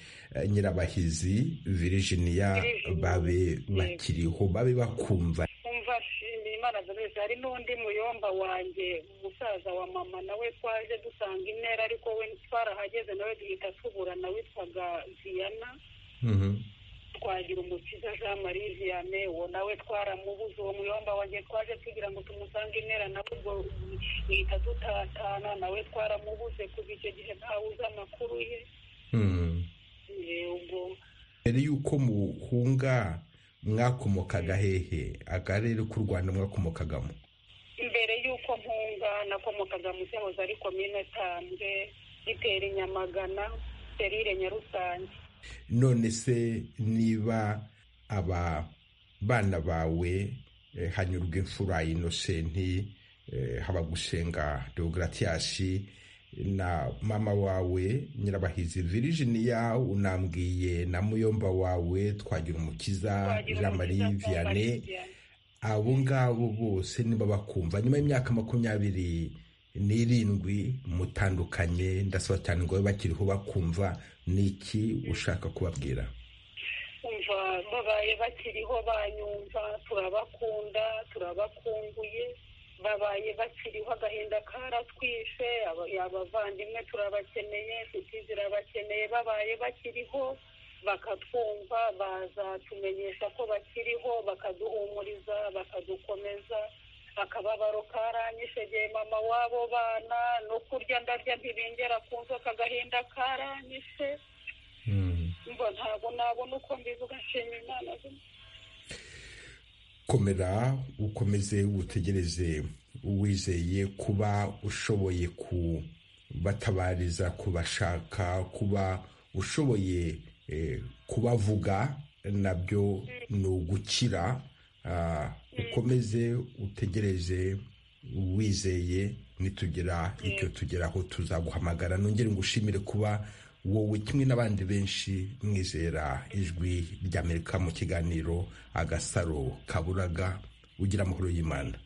nyirabahizi virginiya babe bakiriho babe bakumva imana hari n'undi muyomba wanjye umusaza wa mama nawe twaje dusanga intera ariko we twarahageze nawe duhita tuburana witwaga ziyana twagira umukiza jean marie vianney uwo nawe twaramubuze uwo muyomba wanjye twaje tugira ngo tumusange intera nawe ubwo duhita dutatana nawe twaramubuze kuva icyo gihe ntawe amakuru ye ubwo mbere y'uko muhunga mwakomokaga hehe akarere k'u rwanda mwakomokagamo imbere y'uko mpunga nakomokaga mu cyahoze ari komine tambwe gitera inyamagana serire nyarusange none se niba aba bana bawe hanyurwa imfura inosenti habagusenga deogaratiyasi na mama wawe nyirabahizi virginiya unambwiye na muyomba wawe twagira umukiza jean marie vianney abo ngabo bose niba bakumva nyuma y'imyaka makumyabiri n'irindwi mutandukanye ndasaba cyane ngo babe bakiriho bakumva n'iki ushaka kubabwira umva babaye bakiriho banyumva turabakunda turabakunguye babaye bakiriho agahinda karatwishe abavandimwe turabakeneye inshuti zirabakeneye babaye bakiriho bakatwumva bazatumenyesha ko bakiriho bakaduhumuriza bakadukomeza akababaro karanyishegeye mama wabo bana no kurya ndarya ntibingera ku nzoka agahinda karanyishe mba ntabwo nabona uko mbivuga nshima imana komera ukomeze utegereze uwizeye kuba ushoboye kubatabariza kubashaka kuba ushoboye kubavuga nabyo ni ugukira ukomeze utegereze uwizeye nitugira icyo tugeraho tuzaguhamagara nongere ngo ushimire kuba wowe kimwe n'abandi benshi mwizera ijwi ry'amerika mu kiganiro agasaro kaburaga ugira amahoro y'imana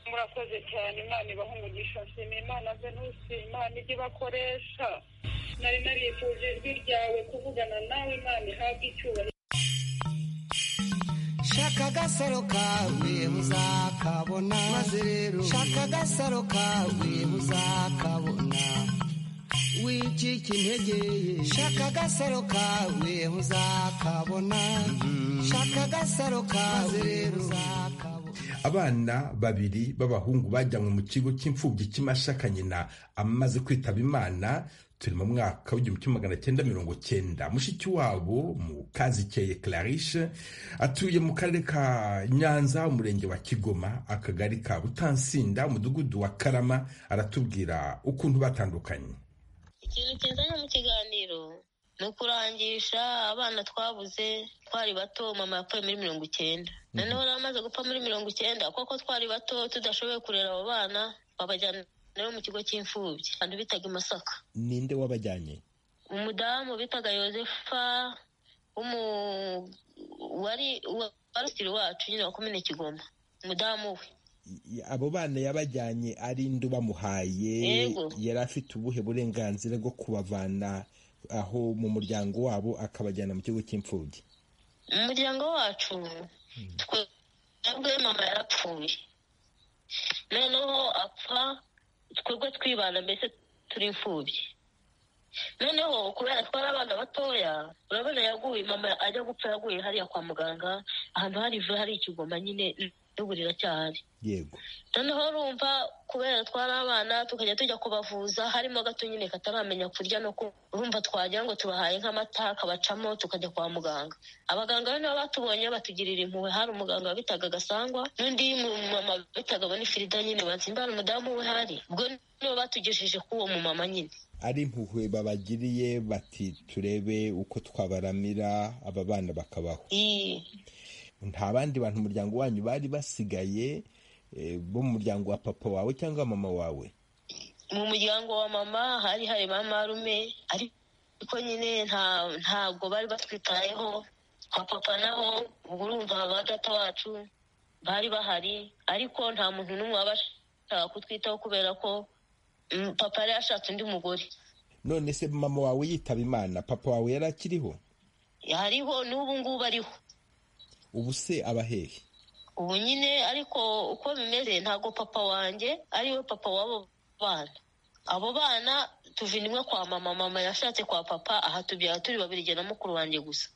murakoze cyane imana ibaha umugisha nshima imana venusi imana ijye bakoresha nari narifuje ijwi ryawe kuvugana nawe imana ihabwe icyubahiro shaka agasaro kawe muzakabona maze rero shaka agasaro kawe muzakabona wicika integeye shaka agasaro kawe uzakabona shaka agasaro kawe uzakabona abana babiri b'abahungu bajyanywe mu kigo cy'imfubyi cy'imashaka nyina amaze kwitaba imana turi mu mwaka w'igihumbi kimwe magana cyenda mirongo cyenda mushiki wabo mu kazikeye clarishe atuye mu karere ka nyanza umurenge wa kigoma akagari ka butansinda umudugudu wa karama aratubwira ukuntu batandukanye ikintu kizanye mu kiganiro ni ukurangisha abana twabuze twari bato mama yapfuye muri mirongo icyenda noneho yari amaze gupfa muri mirongo icyenda kuko twari bato tudashoboye kurera abo bana babajyana mu kigo cy'imfubyi abantu bitaga i masaka ninde wabajyanye umudamu bitaga yosefa wari warusiri wacu nyine wakomene kigoma umudamu we abo bana yabajyanye ari indu bamuhaye Yego. yari afite ubuhe burenganzira bwo kubavana aho mu muryango wabo akabajyana mu kigo cy'imfubyi mu muryango wacu twebwe mama yarapfuye noneho apfa twebwe twibana mbese turi imfubyi noneho kubera twari abana batoya urabona yaguye mama ajya gupfa yaguye hariya kwa muganga ahantu hari ivu hari ikigoma nyine n'ubu riracyahari yego noneho urumva kubera twari abana tukajya tujya kubavuza harimo gato nyine kataramenya kurya no kunywa urumva twagira ngo tubahaye nk'amata akabacamo tukajya kwa muganga abaganga be nabo batubonye batugirira impuhwe hari umuganga bitaga gasangwa n'undi mumama bitaga bonifirida nyine batsimba umudamu we hari ubwo nibo batugejeje k'uwo mumama nyine ari impuhwe babagiriye bati turebe uko twabaramira aba bana bakabaho Iyi. nta bandi bantu umuryango wanyu bari basigaye eh, bo mu muryango wa papa wawe cyangwa mama wawe mu muryango wa mama hari hari ba marume ariko nyine nta ntabwo bari batwitayeho kwa papa naho ubwo urumva ba data wacu bari bahari ariko nta muntu n'umwe wabashaka kutwitaho kubera ko mm, papa yari yashatse undi mugore none se mama wawe yitaba imana papa wawe yari akiriho hariho n'ubu ngubu ariho ubu se aba hehe ubu nyine ariko uko bimeze ntabwo papa wanjye ariwe papa w'abo bana abo bana tuvinimwe kwa mama mama yashatse kwa papa aha tubyara turi babiri jye na mukuru wanjye gusa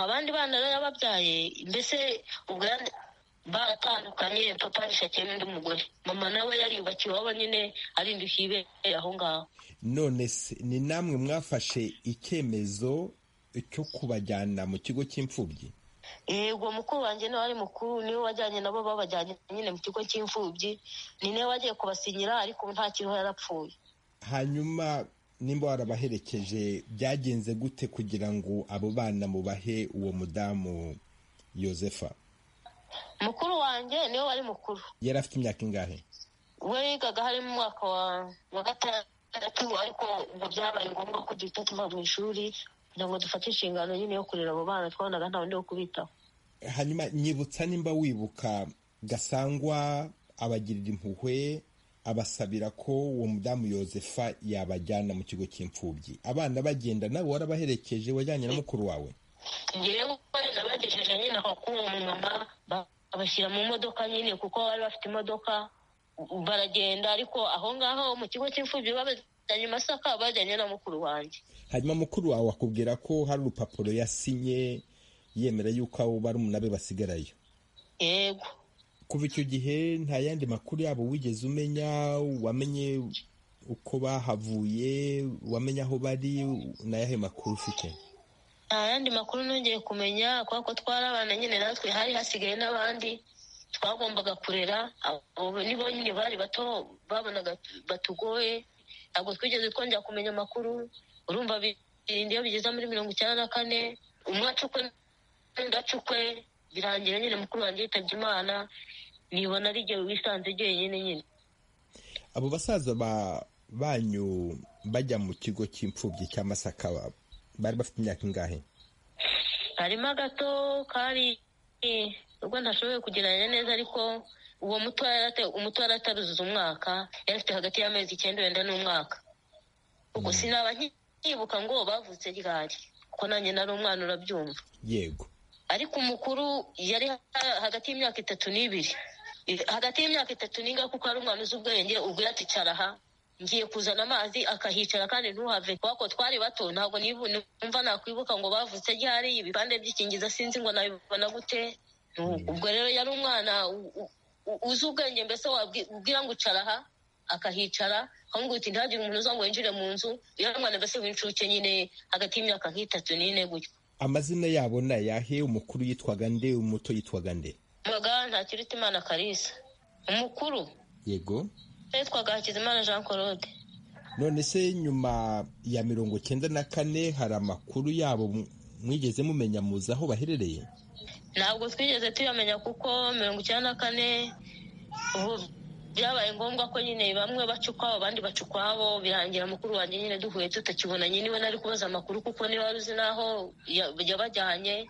abandi bana rero yababyaye mbese ubwo yari- baratandukanye papa yishakiye n'undi mugore mama nawe yariyubakiye iwabo nyine arindukiye ibere aho ngaho none se ni namwe mwafashe icyemezo cyo kubajyana mu kigo cy'imfubyi yego mukuru wanjye niwe wari mukuru niwe wajyanye nabo babajyanye nyine mu kigo cy'imfubyi ni nawe wagiye kubasinyira ariko ubu nta kiriho yarapfuye hanyuma nimba warabaherekeje byagenze gute kugira ngo abo bana mubahe uwo mudamu yosefa mukuru wanjye niwe wari mukuru yari afite imyaka ingahe we yigaga hari mu mwaka wa wa gatandatu ariko ngo byabaye ngombwa ko duhita tuva mu ishuri kugira ngo dufate inshingano nyine yo kurera abo bana twabonaga nta wundi wo kubitaho hanyuma nyibutsa nimba wibuka gasangwa abagirira impuhwe abasabira ko uwo mudamu yosefa yabajyana mu kigo cy'imfubyi abana bagenda nawe warabaherekeje wajyanye na mukuru wawe ngewe nabagejeje nyine aho k'uwo mumama ba- babashyira mu modoka nyine kuko bari bafite imodoka u- baragenda ariko aho ngaho mu kigo cy'imfubyi babajyanye i masaka bajyanye na mukuru wanjye hanyuma mukuru wawe akubwira ko hari urupapuro yasinye yemera yuko abo barumuna be basigarayo yego kuva icyo gihe nta yandi makuru yabo wigeze umenya wamenye uko bahavuye wamenye aho bari ni ayahe makuru ufite nta yandi makuru nongeye kumenya kubera ko twari abana nyine natwe hari hasigaye n'abandi twagombaga kurera abo nibo nyine bari bato babonaga batugoye ntabwo twigeze twongera kumenya amakuru urumva birinda iyo bigeze muri mirongo icyenda na kane umwe acukwe ndacukwe birangira nyine mukuru wanjye yitabye imana nibona ari igihe wisanze jyenyine nyine abo basaza ba banyu bajya mu kigo cy'imfubyi cya masaka bari bafite imyaka ingahe harimo agato kari ubwo ntashoboye kugereranya neza ariko uwo muto yari ate- umuto yari ataruzuza umwaka yari afite hagati y'amezi icyenda wenda n'umwaka ubwo sinaba nki- nkibuka ngo bavutse ryari kuko nanjye nari umwana urabyumva yego ariko umukuru yari ha- hagati y'imyaka itatu n'ibiri I- hagati y'imyaka itatu n'inga kuko ari umwana uzi ubwenge ubwo yati "Cara aha ngiye kuzana amazi akahicara kandi ntuhave kubera ko twari bato ntabwo nibu- numva nakwibuka ngo bavutse ryari ibipande by'ikingiza sinzi ngo nabibona gute Nu- ubwo rero yari umwana u- u- u- uzi ubwenge mbese wabwira ngo ucara aha akahicara akamubwira uti ntihagire umuntu uza ngo winjire mu nzu yari umwana mbese w'incuke nyine hagati y'imyaka nk'itatu n'ine gutyo amazina yabo ni ayahe umukuru yitwaga nde umuto yitwaga nde Mwaga Ntakirutimana Kalisa. Umukuru yego yitwaga Hakizimana Jean Claude. none se nyuma ya mirongo icyenda na kane hari amakuru yabo mu- mwigeze mumenya muzi aho baherereye Ntabwo twigeze tuyamenya kuko mirongo icyenda na kane ubu byabaye ngombwa ko nyine bamwe baca ukwabo abandi baca ukwabo birangira mukuru wanjye nyine duhuye tutakibonanye niwe nari kubaza amakuru kuko niba wari uzi n'aho yabajyanye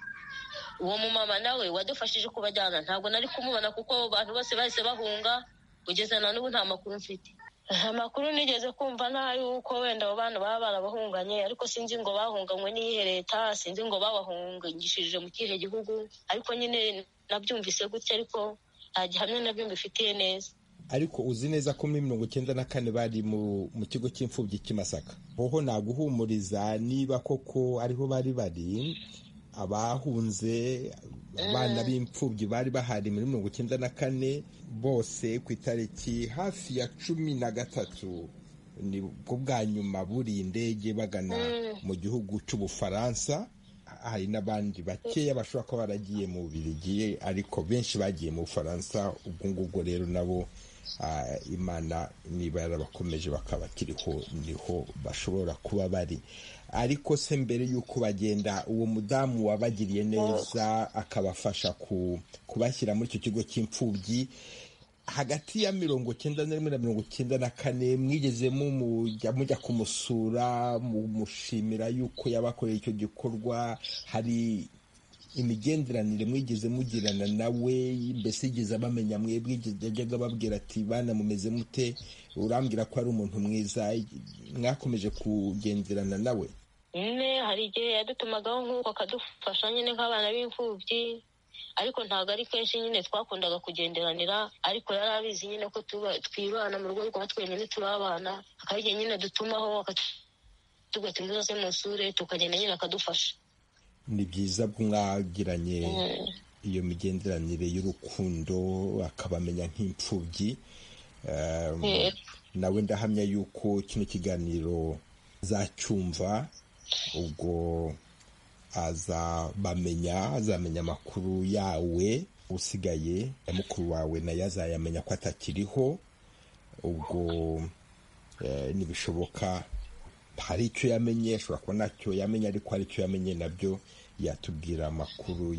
uwo mumama nawe wadufashije kubajyana ntabwo nari kumubona kuko abantu bose bahise bahunga kugeza na n'ubu nta makuru mfite nta makuru nigeze kumva n'ay'uko wenda abo bana baba barabahunganye ariko sinzi ngo bahunganywe n'iyihe leta sinzi ngo babahungishije mu kihe gihugu ariko nyine nabyumvise gutya ariko nta gihamya nabyo mbifitiye neza ariko uzi neza ko muri mirongo icyenda na kane bari mu kigo cy'imfubyi cy'imasaka hoho naguhumuriza niba koko ariho bari bari abahunze abana b'imfubyi bari bahari muri mirongo icyenda na kane bose ku itariki hafi ya cumi na gatatu ni bwo bwa nyuma buriye indege bagana mu gihugu cy'ubufaransa hari n'abandi bakeya bashobora kuba baragiye mu birigiye ariko benshi bagiye mu bufaransa ubwo ngubwo rero nabo imana niba yarabakomeje bakabakiriho niho bashobora kuba bari ariko se mbere y'uko bagenda uwo mudamu wabagiriye neza akabafasha kubashyira muri icyo kigo cy'imfubyi hagati ya mirongo icyenda na rimwe na mirongo icyenda na kane mwigeze mujya kumusura mumushimira y'uko yabakoreye icyo gikorwa hari imigenderanire mwigeze mugirana nawe mbese yigeze abamenya mwebwe yajyaga ababwira ati bana mumeze mute urambwira ko ari umuntu mwiza mwakomeje kugenderana nawe nyine hari igihe yadutumagaho nk'uko akadufasha nyine nk'abana b'imfubyi ariko ntabwo ari kenshi nyine twakundaga kugenderanira ariko yari abizi nyine ko twibana mu rugo rwa twenyine turi abana hari igihe nyine dutumaho akatubwira ati muzaze musure tukagenda nyine akadufasha ni byiza mwagiranye iyo migenderanire y'urukundo akabamenya nk'imfubyi nawe ndahamya yuko kino kiganiro azacyumva ubwo azabamenya azamenya amakuru yawe usigaye ya mukuru wawe nayo azayamenya ko atakiriho ubwo ntibishoboka hari icyo yamenye ashobora kuba ntacyo yamenye ariko hari icyo yamenye nabyo yatubwira amakuru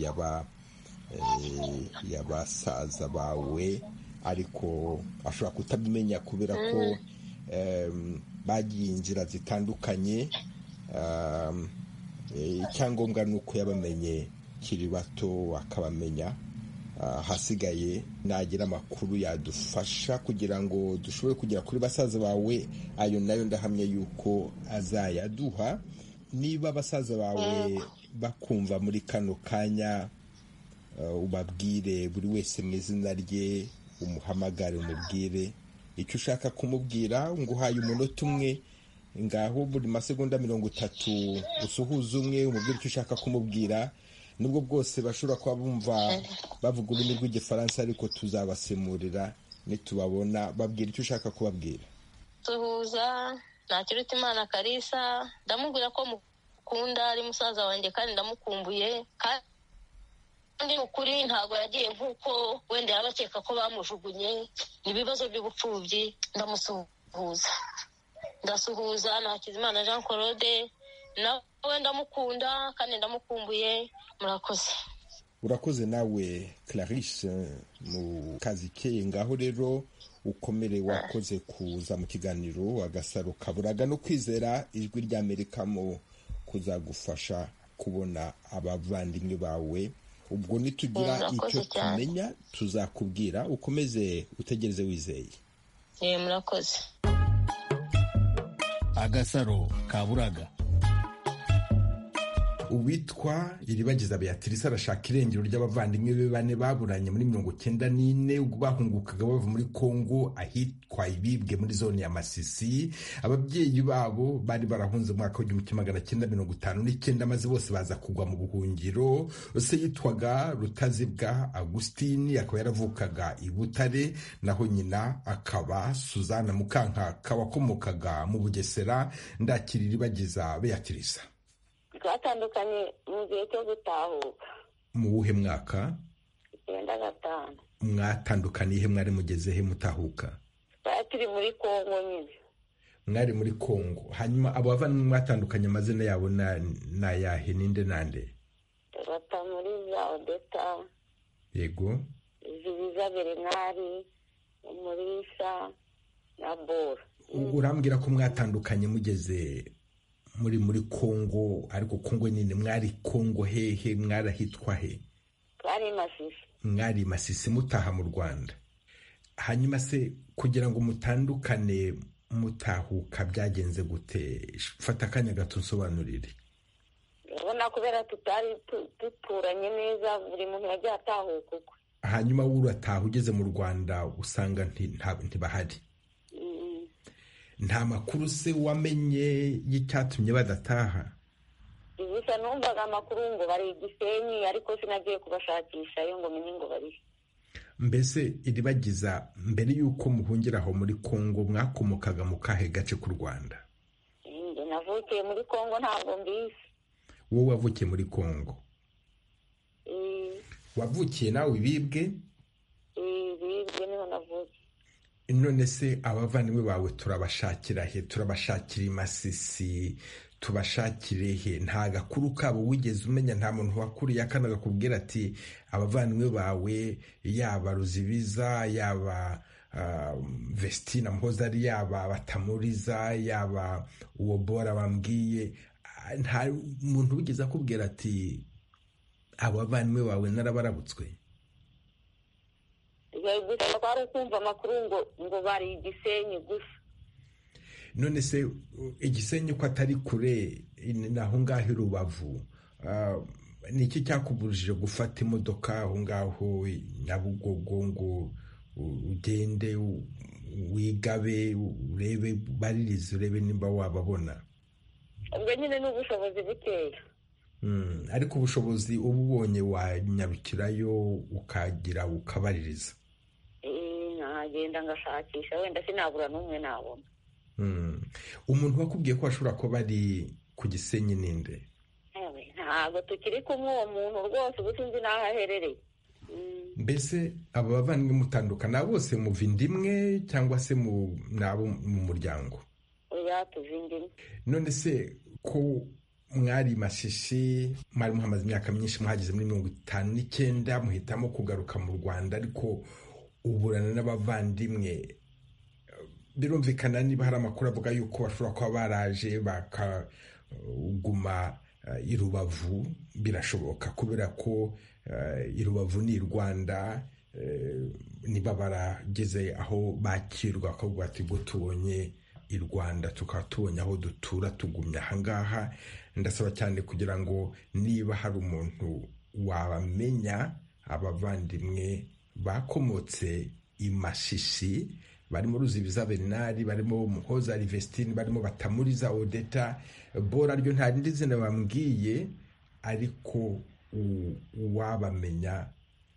y'abasaza bawe ariko ashobora kutabimenya kubera ko bagiye inzira zitandukanye icyangombwa ni uko yabamenye kiri bato akabamenya ahasigaye nagira amakuru yadufasha kugira ngo dushobore kugera kuri basaza bawe ayo nayo ndahamya yuko azayaduha niba basaza bawe bakumva muri kano kanya ubabwire buri wese mu izina rye umuhamagare umubwire icyo ushaka kumubwira nguhaye umunota umwe ngaho buri masegonda mirongo itatu usuhuza umwe umubwire icyo ushaka kumubwira nubwo bwose bashobora kuba bumva bavuga ururimi rw'igifaransa ariko tuzabasemurira nitubabona babwira icyo ushaka kubabwira tuhuza ntakiruta imana karisa ndamubwira ko mukunda ari musaza wanjye kandi ndamukumbuye kandi ni ukuri ntabwo yagiye nk'uko wenda yaba akeka ko bamujugunye ni ibibazo by'ubupfubyi ndamusuhuza ndasuhuza nakizimana jean claude nawe ndamukunda kandi ndamukumbuye murakoze urakoze nawe clarice mu kazi keye ngaho rero ukomere wakoze kuza mu kiganiro agasaro kaburaga no kwizera ijwi ry'amerika mu kuzagufasha kubona abavandimwe bawe ubwo nitugira icyo tumenya tuzakubwira ukomeze utegereze wizeye murakoze agasaro kaburaga uwitwa iribagiza beatrice arashaka irengero ry'abavandimwe be bane baburanye muri mirongo icyenda n'ine ubwo bahungukaga bava muri kongo ahitwa ibibwe muri zone ya masisi ababyeyi babo bari barahunze umwaka w'igihumbi kimwe magana cyenda mirongo itanu n'icyenda maze bose baza kugwa mu buhungiro se yitwaga rutazibwa agusitini akaba yaravukaga i butare naho nyina akaba suzana mukankaka wakomokaga mu bugesera ndakira iribagiza beatrice twatandukanye mu gihe cyo gutahuka mu wuhe mwaka icyenda gatanu mwatandukanye ihe mwari mugeze he mutahuka twari turi muri kongo nyine mwari muri kongo hanyuma abo bavandimwe mwatandukanye amazina yabo ni ayahe ninde nande batamuriza odeta yego zibiza berenari umurisa na bora urambwira ko mwatandukanye mugeze muri muri kongo ariko kongo nyine mwari kongo hehe mwarahitwa he twari masisi mwari masisi mutaha mu rwanda hanyuma se kugira ngo mutandukane mutahuka byagenze gute fata akanya gato nsobanurire urabona kubera tutari tu- duturanye neza buri muntu yagiye atahuka ukwe hanyuma wowe urataha ugeze mu rwanda usanga nti- nta- ntibahari Mm. nta makuru se wamenye y'icyatumye badataha gusa numvaga amakuru ngo bari i gisenyi ariko sinagiye kubashakishayo ngo menye ngo bari he. mbese iribagiza mbere y'uko muhungira aho muri kongo mwakomokaga mu kahe gace k'u rwanda Njye navukiye muri kongo ntabwo mbizi wowe wavukiye muri kongo Eh, wavukiye nawe ibibwe eh, bibwe niho navukiye none se abavandimwe bawe turabashakira he turabashakira i masisi tubashakire he nta gakuru kabo wigeze umenya nta muntu wakuriye akana gakubwira ati abavandimwe bawe yaba ruzibiza yaba ah, vestina mpoza ari yaba batamuriza yaba uwo bora bambwiye Ah, nta muntu wigeze akubwira ati abavandimwe bawe narabarabutswe Yari gusa twari kumva amakuru ngo ngo bari i gisenyi gusa none se u- igisenyi ko atari kure ni- ni aho ngaho i rubavu Ah, ni iki cyakubujije gufata imodoka aho ngaho i nyabugogo ngo u- ugende u- wigabe u- urebe baririze urebe nimba wababona ubwo nyine ni ubushobozi bukeya Mm, ariko ubushobozi uba ubonye wanyarukirayo ukagira ukabaririza Eh, nagenda ngashakisha wenda sinabura n'umwe nabona Mm. umuntu wakubwiye ko ashobora kuba ari ku gisenyi ninde Ewe, ntabwo tukiri kumwe uwo muntu rwose ubu sinzi n'aho aherereye Mm, mbese aba bavandimwe mutandukana bose muva inda imwe cyangwa se mu ni abo mu muryango oya tuvindimwe none se ko mwari mashishi mwari muhamaze imyaka myinshi muhageze muri mirongo itanu n'icyenda muhitamo kugaruka mu rwanda ariko uburana n'abavandimwe birumvikana niba hari amakuru avuga yuko bashobora kuba baraje bakaguma i rubavu birashoboka kubera ko eh, i rubavu ni i rwanda eh, niba barageze aho bakirwa bakavuga ati ngo tubonye i rwanda tukaba tubonye aho dutura tugumya ahangaha ndasaba cyane kugira ngo niba hari umuntu wabamenya abavandimwe bakomotse imashishi barimo ruzibiza benari barimo muhoza rivestine barimo batamuriza odeta bora ryo nta rindi zina bambwiye ariko u- uwabamenya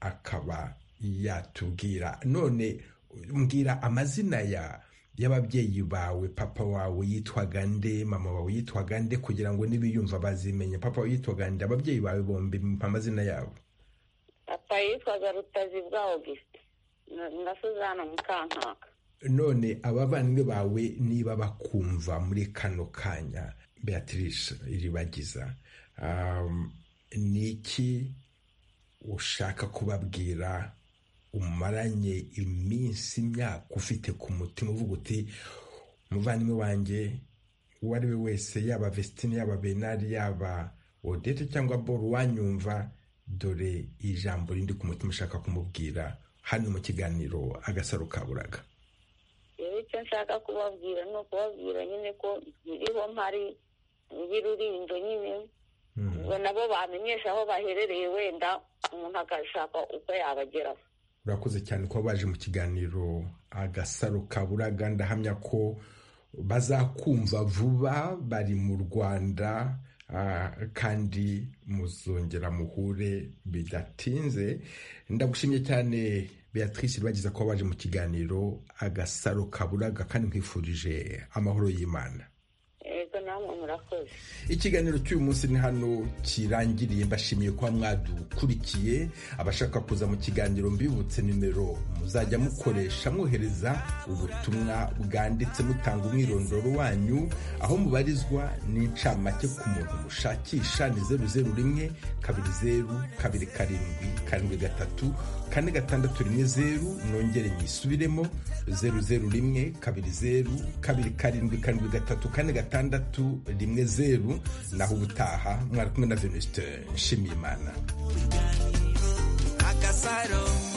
akaba yatubwira none mbwira amazina ya y'ababyeyi bawe papa wawe yitwaga nde mama wawe yitwaga nde kugira ngo nibiyumva bazimenye papa wawe yitwaga nde ababyeyi bawe bombi mpa amazina yabo papa yitwaga rutazi bwa augustin na- na suzana mukankaka none abavandimwe bawe niba bakumva muri kano kanya beatrice iribagiza um, ni iki ushaka kubabwira umaranye iminsi imyaka ufite ku mutima uvuga uti umuvandimwe wanjye uwo ari we wese yaba vestine yaba benari yaba odete cyangwa boro wanyumva dore ijambo rindi ku mutima ushaka kumubwira hano mu kiganiro agasaro kaburaga rero icyo nshaka kubabwira ni ukubabwira nyine ko nkiriho mpari y'ururindo nyine ngo nabo bamenyesha aho baherereye wenda umuntu agashaka uko yabageraho urakoze cyane kuba baje mu kiganiro agasaro kaburaga ndahamya ko bazakumva vuba bari mu rwanda ah, kandi muzongera muhure bidatinze ndagushimye cyane beatrice bagize kuba baje mu kiganiro agasaro kaburaga kandi nkwifurije amahoro y'imana yego nawe namwe murakoze ikiganiro cy'uyu munsi ni hano kirangiriye mbashimiye kuba mwadukurikiye abashaka kuza mu kiganiro mbibutse nimero muzajya mukoresha mwohereza ubutumwa bwanditse mutanga umwirondoro wanyu aho mubarizwa n'incamake ku muntu mushakisha ni zeru zeru rimwe kabiri zeru kabiri karindwi karindwi gatatu kane gatandatu rimwe zeru nongere nyisubiremo zeru zeru rimwe kabiri zeru kabiri karindwi karindwi gatatu kane gatandatu rimwe zeru naho ubutaha mwari kumwe na venuste nshimiyimana agasaro